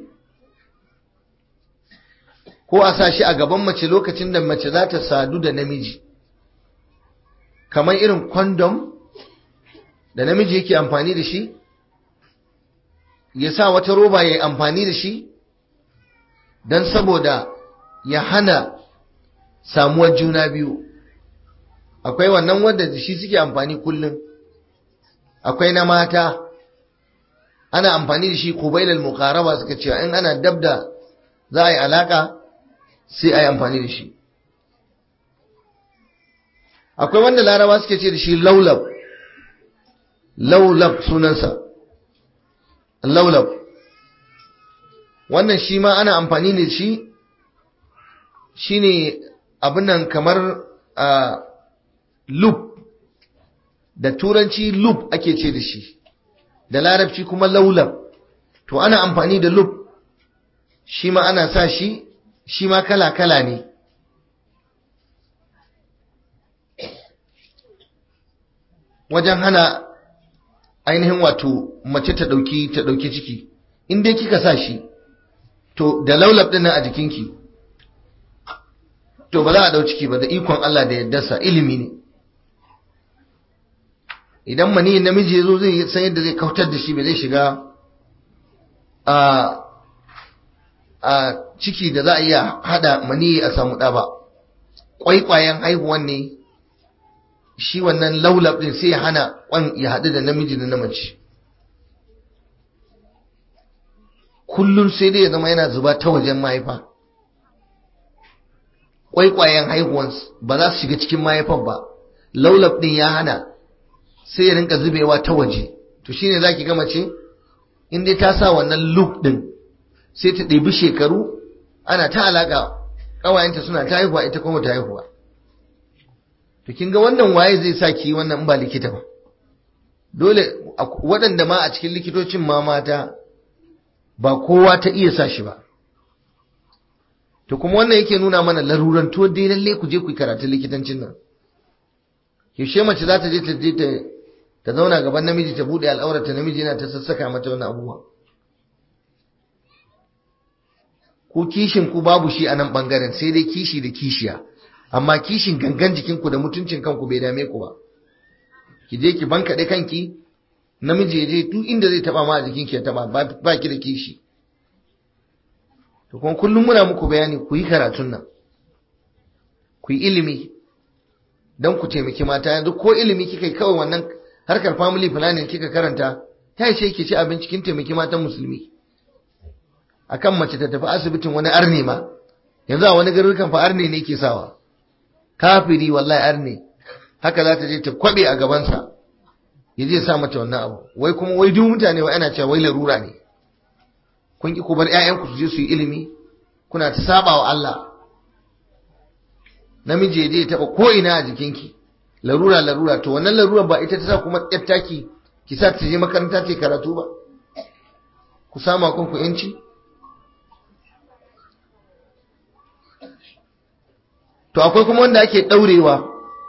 ko a sa shi a gaban mace lokacin da mace za ta sadu da namiji kamar irin kwandom da namiji yake amfani da shi ya sa wata roba ya yi amfani da shi don saboda ya hana samuwar juna biyu akwai wannan wanda da shi suke amfani kullum akwai na mata ana amfani da shi kubailal muqaraba suka cewa in ana dabda za a yi alaka sai a yi amfani da shi akwai wanda laraba suke ce da shi laulab laulab sunansa laulab wannan shi ma ana amfani da shi shine abin nan kamar a loop da turanci loop ake ce da shi da larabci kuma laulab to ana amfani da loop shi ma ana sa shi shi ma kala-kala ne wajen hana ainihin wato mace ta dauki ta dauki ciki in dai kika sa shi to da laulab din nan a jikinki to ba za a dau ciki ba da ikon Allah da yaddarsa ilimi ne idan mani namiji yazo zai san yadda zai kautar da shi ba zai shiga a a ciki da za a iya hada mani a samu ɗa ba kwaikwayen haihuwan ne shi wannan laulab din sai ya hana kwan ya haɗu da namiji da namace kullum sai dai ya zama yana zuba ta wajen mahaifa kwaikwayen haihuwan ba za su shiga cikin mahaifan ba laulab din ya hana sai ya rinka zubewa ta waje to shine zaki ga mace in dai ta sa wannan loop din sai ta ɗebi shekaru ana ta alaka ƙawayenta suna ta haihuwa ita kuma ta haihuwa to kin ga wannan waye zai sa ki wannan in ba likita ba dole waɗanda ma a cikin likitocin ma mata ba kowa ta iya sa shi ba to kuma wannan yake nuna mana laruran to dai lalle ku je ku yi karatun likitancin nan yaushe mace za ta je ta je ta ta zauna gaban namiji ta bude al'aurata namiji yana ta sassaka mata wannan abubuwa ko kishin ku babu shi a nan bangaren sai dai kishi da kishiya amma kishin gangan jikinku da mutuncin kanku bai dame ku ba ki je ki bankaɗe kanki namiji ya je duk inda zai taba ma a jikinki ya taba ba ki da kishi to kuma kullum muna muku bayani ku yi karatun nan ku yi ilimi don ku taimaki mata yanzu ko ilimi kika yi kawai wannan harkar family planning kika karanta ta yi sai ki ci abinci kin taimaki matan musulmi akan mace ta tafi asibitin wani arne ma yanzu a wani garurukan fa arne ne ke sawa kafiri wallahi arne haka za ta je ta kwabe a gabansa ya je sa mata wannan abu wai kuma wai duk mutane wai ana cewa wai larura ne kun ki ku bar ƴaƴanku su je su yi ilimi kuna ta saba wa Allah namiji ya je ya taba ko ina a jikinki larura larura to wannan larura ba ita ta sa kuma ƴar taki ki sa ta je makaranta ta karatu ba ku sama kanku yanci to akwai kuma wanda ake daurewa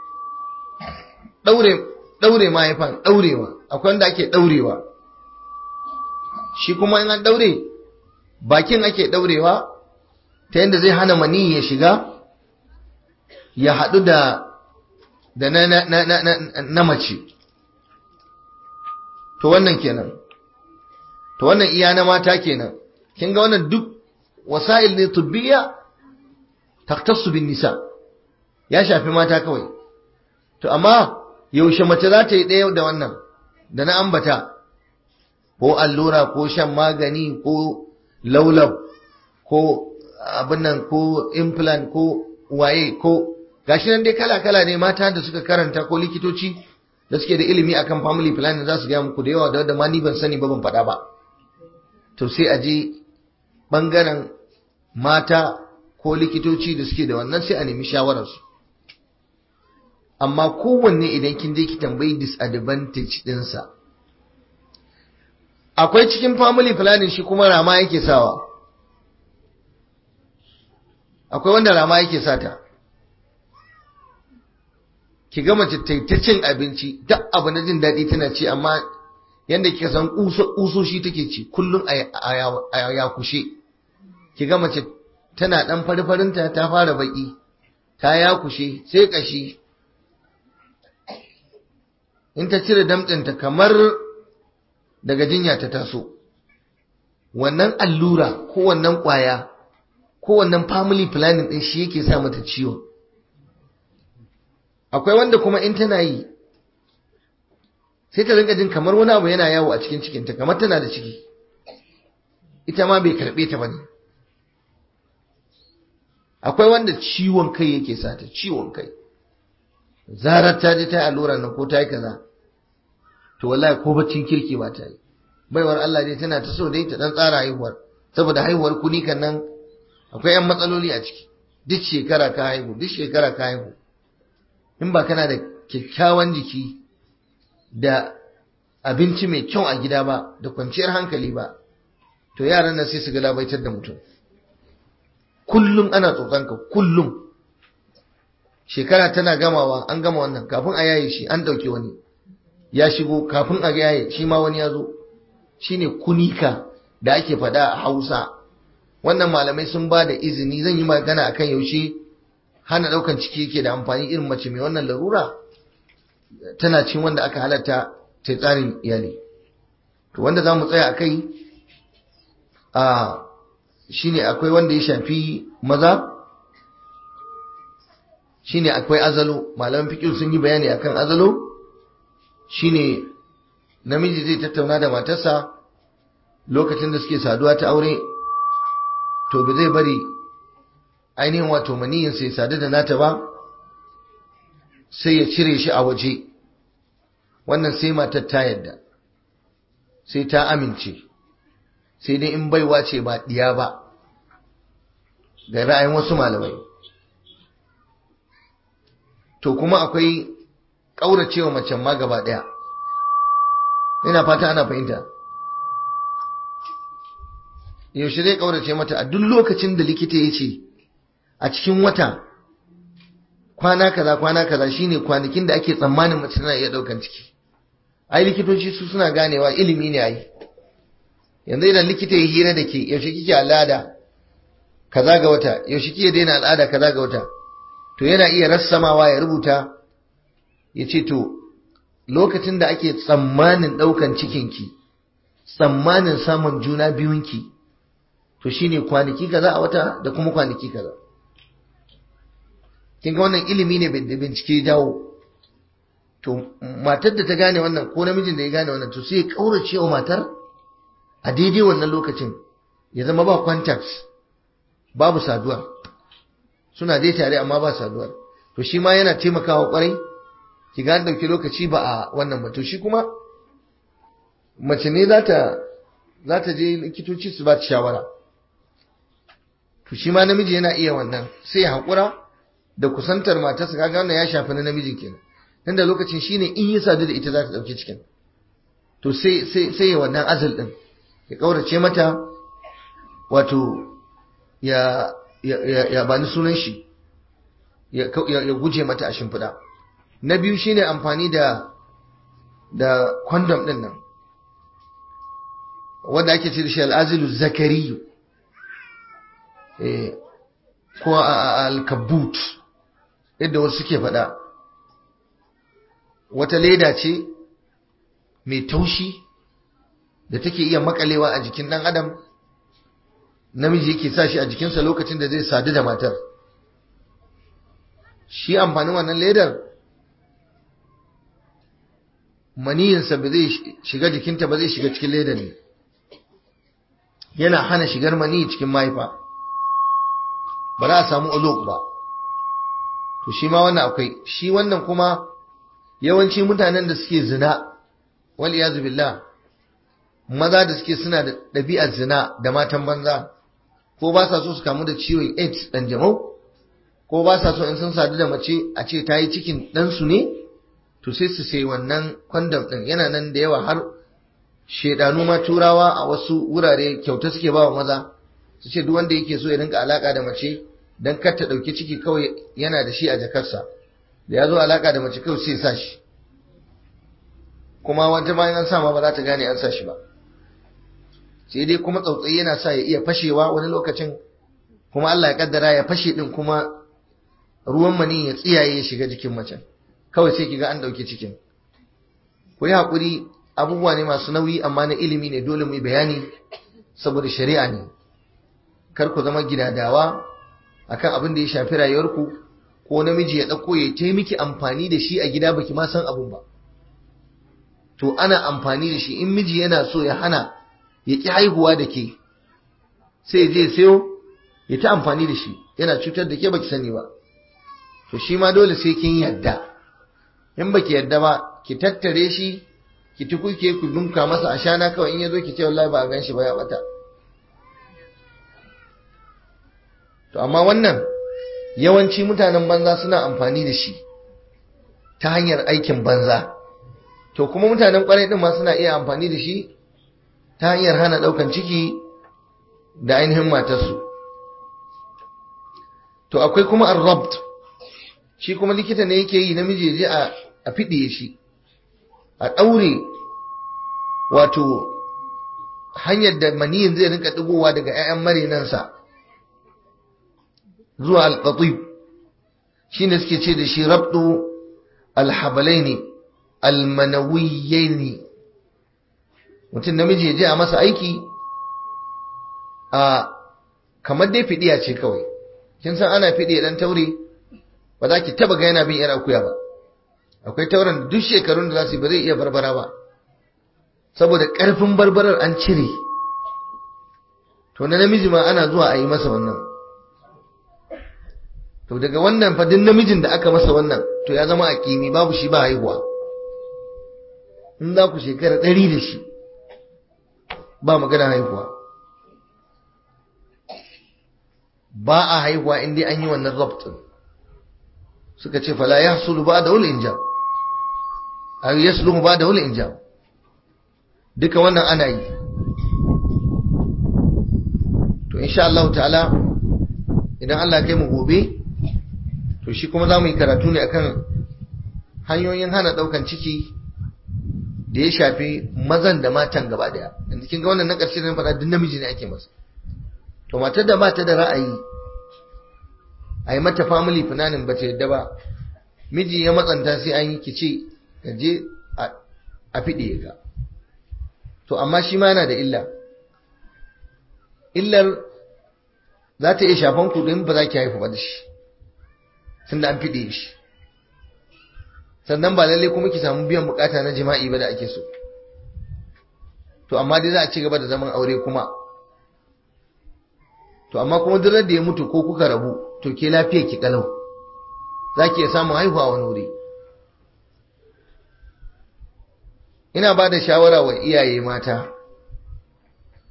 daure daure mahaifan daurewa akwai wanda ake daurewa shi kuma in an daure bakin ake daurewa ta yadda zai hana mani ya shiga ya haɗu da da na, na, na, na, na, na mace to wannan kenan to wannan iya na mata kenan kin ga wannan duk wasa'il ne tubbiya taktassu bin nisa ya shafi mata kawai to amma yaushe mace za ta yi ɗaya da wannan da na ambata ko allura ko shan magani ko laulab ko abin nan ko implant ko waye ko gashi nan dai kala-kala ne mata da suka karanta ko likitoci da suke da ilimi akan family planning za su gaya muku da yawa da wadda ma ni ban sani ba ban faɗa ba to sai a je ɓangaren mata ko likitoci da suke da wannan sai a nemi shawararsu amma kowanne idan kin je ki tambayi disadvantage ɗinsa akwai cikin family planning shi kuma rama yake sawa akwai wanda rama yake sata ki ga mace ta cin abinci duk abu na jin daɗi tana ci amma yanda kika san kusoshi take ci kullum a ya kushe ki ga mace tana dan farfarinta ta fara baki ta ya kushe sai kashi in ta cire damtsinta kamar daga jinya ta taso wannan allura ko wannan kwaya ko wannan family planning din shi yake sa mata ciwon akwai wanda kuma in tana yi sai ta rinka jin kamar wani abu yana yawo a cikin cikinta kamar tana da ciki ita ma bai karbe ta bane akwai wanda ciwon kai yake sata ciwon kai zarar ta je ta yi allura nan ko ta yi kaza to wallahi ko baccin kirki ba ta yi baiwar Allah dai tana ta so dai ta dan tsara haihuwar saboda haihuwar kuni kan nan akwai yan matsaloli a ciki duk shekara ka haihu duk shekara ka haihu in ba kana da kyakkyawan jiki da abinci mai kyau a gida ba da kwanciyar hankali ba to yaran nan sai su galabaitar da mutum kullum ana tsotsanka kullum shekara tana gamawa an gama wannan kafin a yaye shi an ɗauki wani ya shigo kafin a yaye shi ma wani ya zo shine kunika da ake faɗa a hausa wannan malamai sun ba da izini zan yi magana akan yaushe hana ɗaukan ciki yake da amfani irin mace mai wannan larura tana cin wanda aka halatta ta tsarin iyali to wanda za mu tsaya a kai a shine akwai wanda ya shafi maza shine akwai azalo malaman fiqh sun yi bayani akan azalo shine namiji zai tattauna da matarsa lokacin da suke saduwa ta aure to ba zai bari ainihin wato maniyin sai sadu da nata ba sai ya cire shi a waje wannan sai matar ta yadda sai ta amince sai dai in baiwa ce ba diya ba da ra'ayin wasu malamai to kuma akwai ƙauracewa macen ma gaba ɗaya ina fata ana fahimta yaushe zai ƙaurace mata a duk lokacin da likita ya ce a cikin wata kwana kaza kwana kaza shine kwanakin da ake tsammanin mace tana iya ɗaukan ciki ai likitoci su suna ganewa ilimi ne ai yanzu idan likita ya hira da ke yaushe kike al'ada kaza ga wata yaushe kike daina al'ada kaza ga wata to yana iya rassamawa ya rubuta ya ce to lokacin da ake tsammanin ɗaukan cikinki tsammanin samun juna biyunki to shine kwanaki kaza a wata da kuma kwanaki kaza kin ga wannan ilimi ne da bincike jawo to matar da ta gane wannan ko namijin da ya gane wannan to sai ya kaurace wa matar a daidai wannan lokacin ya zama ba contacts babu saduwa suna dai tare amma ba saduwar to shi ma yana taimakawa kwarai ki ga dauki lokaci ba a wannan ba to shi kuma mace ne za ta za ta je likitoci su ba ta shawara to shi ma namiji yana iya wannan sai ya haƙura da kusantar matarsa kaga wannan ya shafi na namijin kenan nan da lokacin shine in yi sadu da ita za ta ɗauki cikin to sai sai sai ya wannan azal din ya kaurace mata wato ya ya ya bani sunan shi ya ya guje mata a shimfiɗa na biyu shine amfani da da condom din nan wanda ake ce da shi al'azilu zakariyu eh ko al-kabut yadda wasu suke faɗa wata leda ce mai taushi da take iya makalewa a jikin ɗan adam namiji yake sa shi a jikinsa lokacin da zai sadu da matar shi amfanin wannan ledar maniyinsa ba zai shiga jikinta ba zai shiga cikin ledar ne yana hana shigar maniyi cikin mahaifa ba za a samu uluk ba to shi ma wannan akwai shi wannan kuma yawanci mutanen da suke zina wal iyazu billah maza da suke suna da ɗabi'ar zina da matan banza ko ba sa so su kamu da ciwon AIDS ɗan jamau ko ba sa so in sun sadu da mace a ce ta yi cikin ɗansu ne to sai su sai wannan kwandam ɗin yana nan da yawa har shedanu ma turawa a wasu wurare kyauta suke ba wa maza su ce duk wanda yake so ya rinka alaka da mace dan kar ta ɗauki ciki kawai yana da shi a jakarsa da ya zo alaka da mace kawai sai sa shi kuma wata bayan an sa ma ba za ta gane an sa shi ba sai dai kuma tsautsayi yana sa ya iya fashewa wani lokacin kuma Allah ya kaddara ya fashe din kuma ruwan mani ya tsiyaye ya shiga jikin macen kawai sai kiga an dauke cikin ku yi hakuri abubuwa ne masu nauyi amma na ilimi ne dole mu yi bayani saboda shari'a ne kar ku zama gidadawa akan abin da ya shafi rayuwarku ko namiji ya dauko ya ta miki amfani da shi a gida baki ma san abun ba to ana amfani da shi in miji yana so ya hana ya ƙi haihuwa da ke sai je sayo ya ta amfani da shi yana cutar da ke baki sani ba to shi ma dole sai kin yadda in baki yadda ba ki tattare shi ki tukuke ku dunka masa a shana kawai in ya zo ki ce wallahi ba a gan shi ba ya bata to amma wannan yawanci mutanen banza suna amfani da shi ta hanyar aikin banza to kuma mutanen kwarai din ma suna iya amfani da shi ta hanyar hana daukan ciki da ainihin matarsu to akwai kuma arrabt shi kuma likita ne yake yi namiji je a a fidiye shi a daure wato hanyar da maniyin zai rinka digowa daga 'ya'yan marinansa zuwa alqatib shine suke ce da shi rabdu alhabalaini almanawiyyaini mutum namiji ya je a masa aiki a kamar dai fidiya ce kawai kin san ana fidiya dan taure ba za ki taba ga yana bin yar akuya ba akwai tauren da duk shekarun da za su ba zai iya barbara ba saboda karfin barbarar an cire to na namiji ma ana zuwa a yi masa wannan to daga wannan fa duk namijin da aka masa wannan to ya zama a kimi babu shi ba haihuwa in za ku shekara ɗari da shi ba magana haihuwa ba a haihuwa in dai an yi wannan rabtin suka ce fala ya hasulu ba da wuli injam a yi yasulu ba da wuli injam duka wannan ana yi to insha Allah ta'ala idan Allah kai mu gobe to shi kuma za mu yi karatu ne akan hanyoyin hana ɗaukan ciki da ya shafi mazan da matan gaba daya yanzu kin ga wannan na ƙarshe da faɗa duk namiji ne ake masa to matar da bata da ra'ayi a yi mata family planning ba ta yadda ba miji ya matsanta sai an yi kice ka je a fiɗe ga to amma shi ma yana da illa illar za ta iya shafan ku don ba za ki haifu ba da shi tunda an fiɗe shi sannan ba lalle kuma ki samu biyan bukata na jima'i ba da ake so to amma dai za a ci gaba da zaman aure kuma to amma kuma duk da ya mutu ko kuka rabu to ke lafiya ki kalau za ki iya samun haihuwa wani wuri ina ba da shawara wa iyaye mata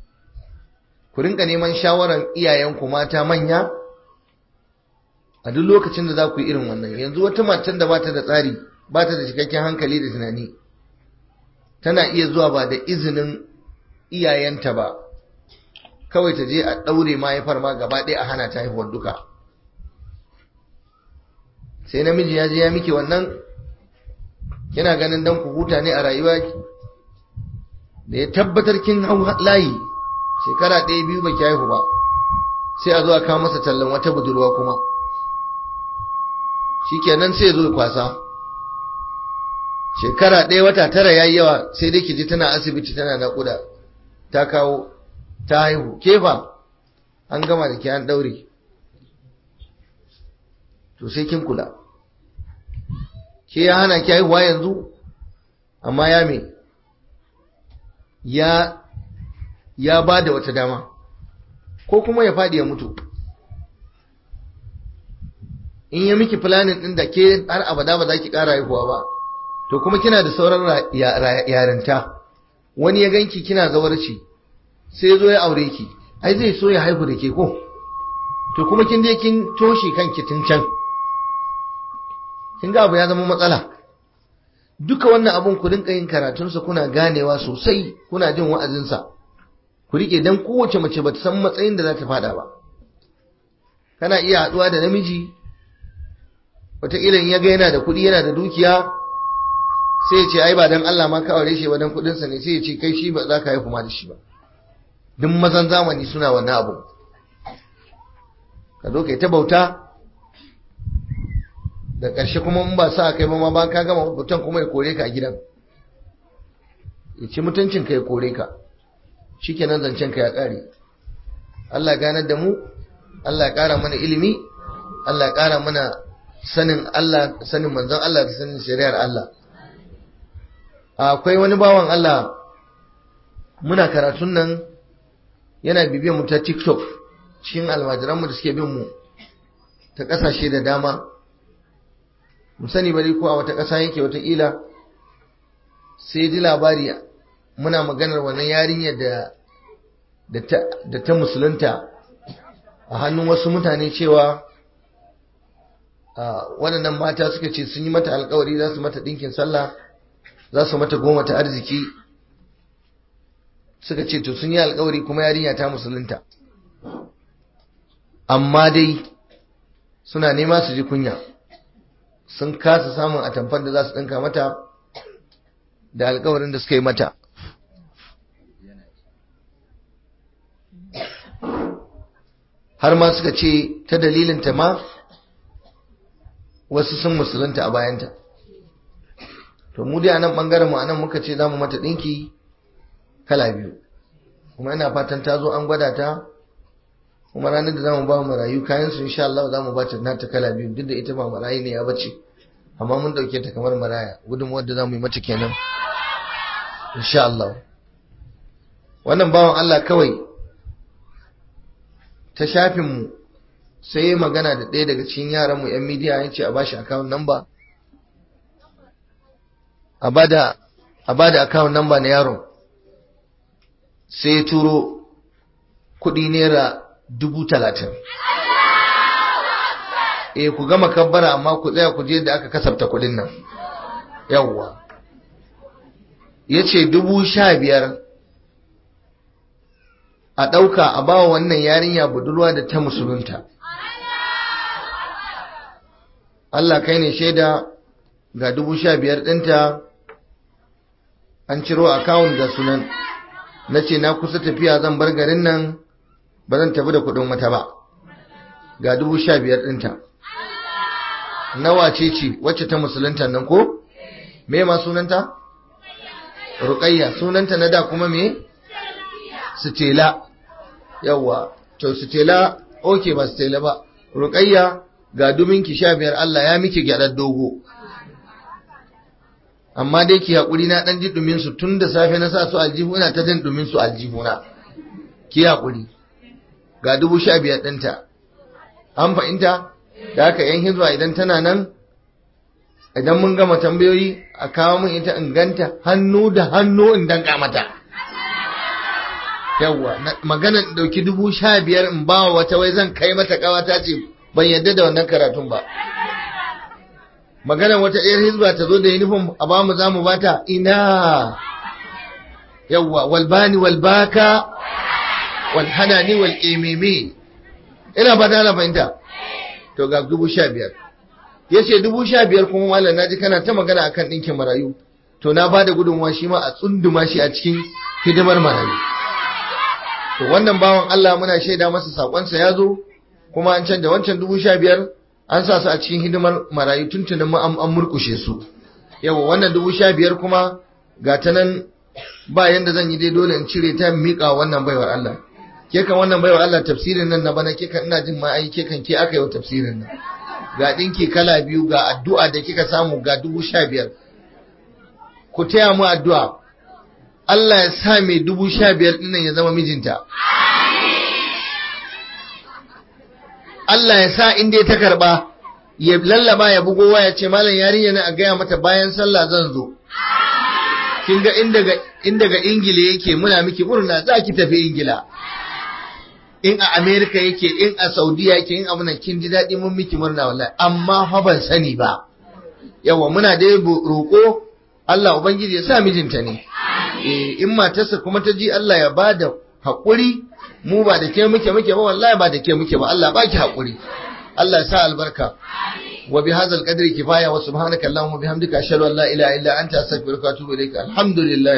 ku rinka neman shawaran iyayenku mata manya a duk lokacin da za ku yi irin wannan yanzu wata matan da bata da tsari bata da cikakken hankali da tunani tana iya zuwa ba da izinin iyayenta ba kawai ta je a ɗaure mahaifar ma gaba ɗaya a hana ta haihuwar duka sai namiji ya je ya miki wannan kina ganin dan ku huta ne a rayuwa da ya tabbatar kin hau layi shekara ɗaya biyu baki haihu ba sai a zo a kawo masa tallan wata budurwa kuma shikenan sai ya zo ya kwasa shekara ɗaya wata tara yayi yawa sai dai ki ji tana asibiti tana naƙuda ta kawo ta haihu kefa an gama da ke an ɗaure to sai kin kula ke ya hana ki haihuwa yanzu amma ya me ya ya ba da wata dama ko kuma ya faɗi ya mutu in ya miki planin ɗin da ke har abada ba za ki ƙara haihuwa ba to kuma kina da sauran yarinta wani ya ganki kina zawarci sai zo ya aure ki ai zai so ya haihu da ke ko to kuma kin je kin toshe kanki tun can kin ga abu ya zama matsala duka wannan abun ku rinka yin karatunsa kuna ganewa sosai kuna jin wa'azinsa ku rike dan kowace mace bata san matsayin da za ta fada ba kana iya haɗuwa da namiji wataƙila in ya ga yana da kuɗi yana da dukiya sai ya ce ai ba dan Allah ma ka aure shi ba dan kuɗinsa ne sai ya ce kai shi ba za ka haifu ma da shi ba duk mazan zamani suna wannan abu ka zo kai ta bauta da ƙarshe kuma in ba sa kai ba ma ba ka gama bautan kuma ya kore ka a gidan ya ci mutuncin ka ya kore ka shikenan zancen ka ya ƙare Allah ganar da mu Allah ya ƙara mana ilimi Allah ya ƙara mana sanin Allah sanin manzon Allah da sanin shari'ar Allah akwai wani bawan Allah muna karatun nan yana bibiyar mu ta TikTok cikin almajiran mu da suke bin mu ta kasashe da dama mu sani bari ko a wata ƙasa yake wata ila sai ji labari muna maganar wannan yarinyar da da ta musulunta a hannun wasu mutane cewa waɗannan mata suka ce sun yi mata alkawari za su mata ɗinkin sallah za su mata goma ta arziki suka ce to sun yi alkawari kuma yarinya ta musulunta amma dai suna nema su ji kunya sun kasa samun atamfar da za su ɗinka mata da alkawarin da suka yi mata har ma suka ce ta dalilinta ma wasu sun musulunta a bayanta to mu dai a nan ɓangaren mu a nan muka ce za mu mata ɗinki kala biyu kuma ina fatan ta zo an gwada ta kuma ranar da za mu ba mu rayu kayan su insha Allah za mu ba ta nata kala biyu duk da ita ba marayi ne ya bace amma mun dauke ta kamar maraya gudunmuwar da za mu yi mata kenan insha Allah wannan bawan Allah kawai ta shafin mu sai ya magana da ɗaya daga cikin yaran mu yan midiya ya ce a bashi account number a bada a bada account number na yaron sai ya turo kuɗi naira dubu talatin eh ku gama kabbara amma ku tsaya ku je da aka kasafta kuɗin nan yawwa ya ce dubu sha biyar a ɗauka a bawa wannan yarinya budurwa da ta musulunta Allah kai ne shaida ga dubu sha biyar ɗinta an ciro akawun da sunan na ce na kusa tafiya zan bar garin nan ba zan tafi da kuɗin wata ba ga dubu sha biyar ɗinta nawa ce ce wacce ta musulunta nan ko me ma sunanta ruƙayya sunanta na da kuma me sitela yawwa to sitela oke ba sitela ba ruƙayya ga dubinki sha biyar Allah ya miki gyaɗar dogo amma dai ki haƙuri na ɗan ji ɗumin su tun da safe na sa su aljihu ina ta jin ɗumin su aljihuna ki haƙuri ga dubu sha biyar ɗinta an fahimta da haka yan hizba idan tana nan idan mun gama tambayoyi a kawo min ita in ganta hannu da hannu in danka mata yawwa magana dauki dubu sha biyar in ba wata wai zan kai mata kawata ce ban yadda da wannan karatun ba magana wata ɗayar hizba ta zo da uniform a ba mu za mu bata ina yawwa walbani walbaka walhanani walƙememe ina ba ta fahimta to ga dubu sha biyar ya ce dubu sha biyar kuma malam naji kana ta magana akan ɗinkin marayu to na ba da gudunmuwa shi ma a tsunduma shi a cikin hidimar marayu to wannan bawan Allah muna shaida masa sakonsa ya zo kuma an canja wancan dubu sha biyar an sa su a cikin hidimar marayu tuntunin mu an murkushe su yawa wannan dubu sha biyar kuma ga ta nan ba yanda zan yi dai dole in cire ta miƙa wannan baiwar Allah ke kan wannan baiwar Allah tafsirin nan na bana ke kan ina jin ma ai ke kan ke aka yi wa tafsirin nan ga ɗinki kala biyu ga addu'a da kika samu ga dubu sha biyar ku taya mu addu'a Allah ya sa mai dubu sha biyar ɗinnan ya zama mijinta Allah ya sa inda ta karɓa ya lallaba ya bugo waya ce malam yarinya na a gaya mata bayan sallah zan zo kin ga inda ga ingila yake muna miki murna za ki tafi ingila in a Amerika yake in a Saudiya yake in abunan kin ji daɗi mun miki murna wallahi amma fa ban sani ba yawa muna dai roƙo Allah ubangiji ya sa mijinta ne eh in matarsa kuma ta ji Allah ya bada haƙuri mu ba da ke muke muke ba wallahi ba da ke muke ba Allah baki haƙuri Allah ya sa albarka wa bi hadzal qadri kifaya wa subhanaka allahumma bihamdika ashhadu an la ilaha illa anta astaghfiruka wa atubu ilaik alhamdulillah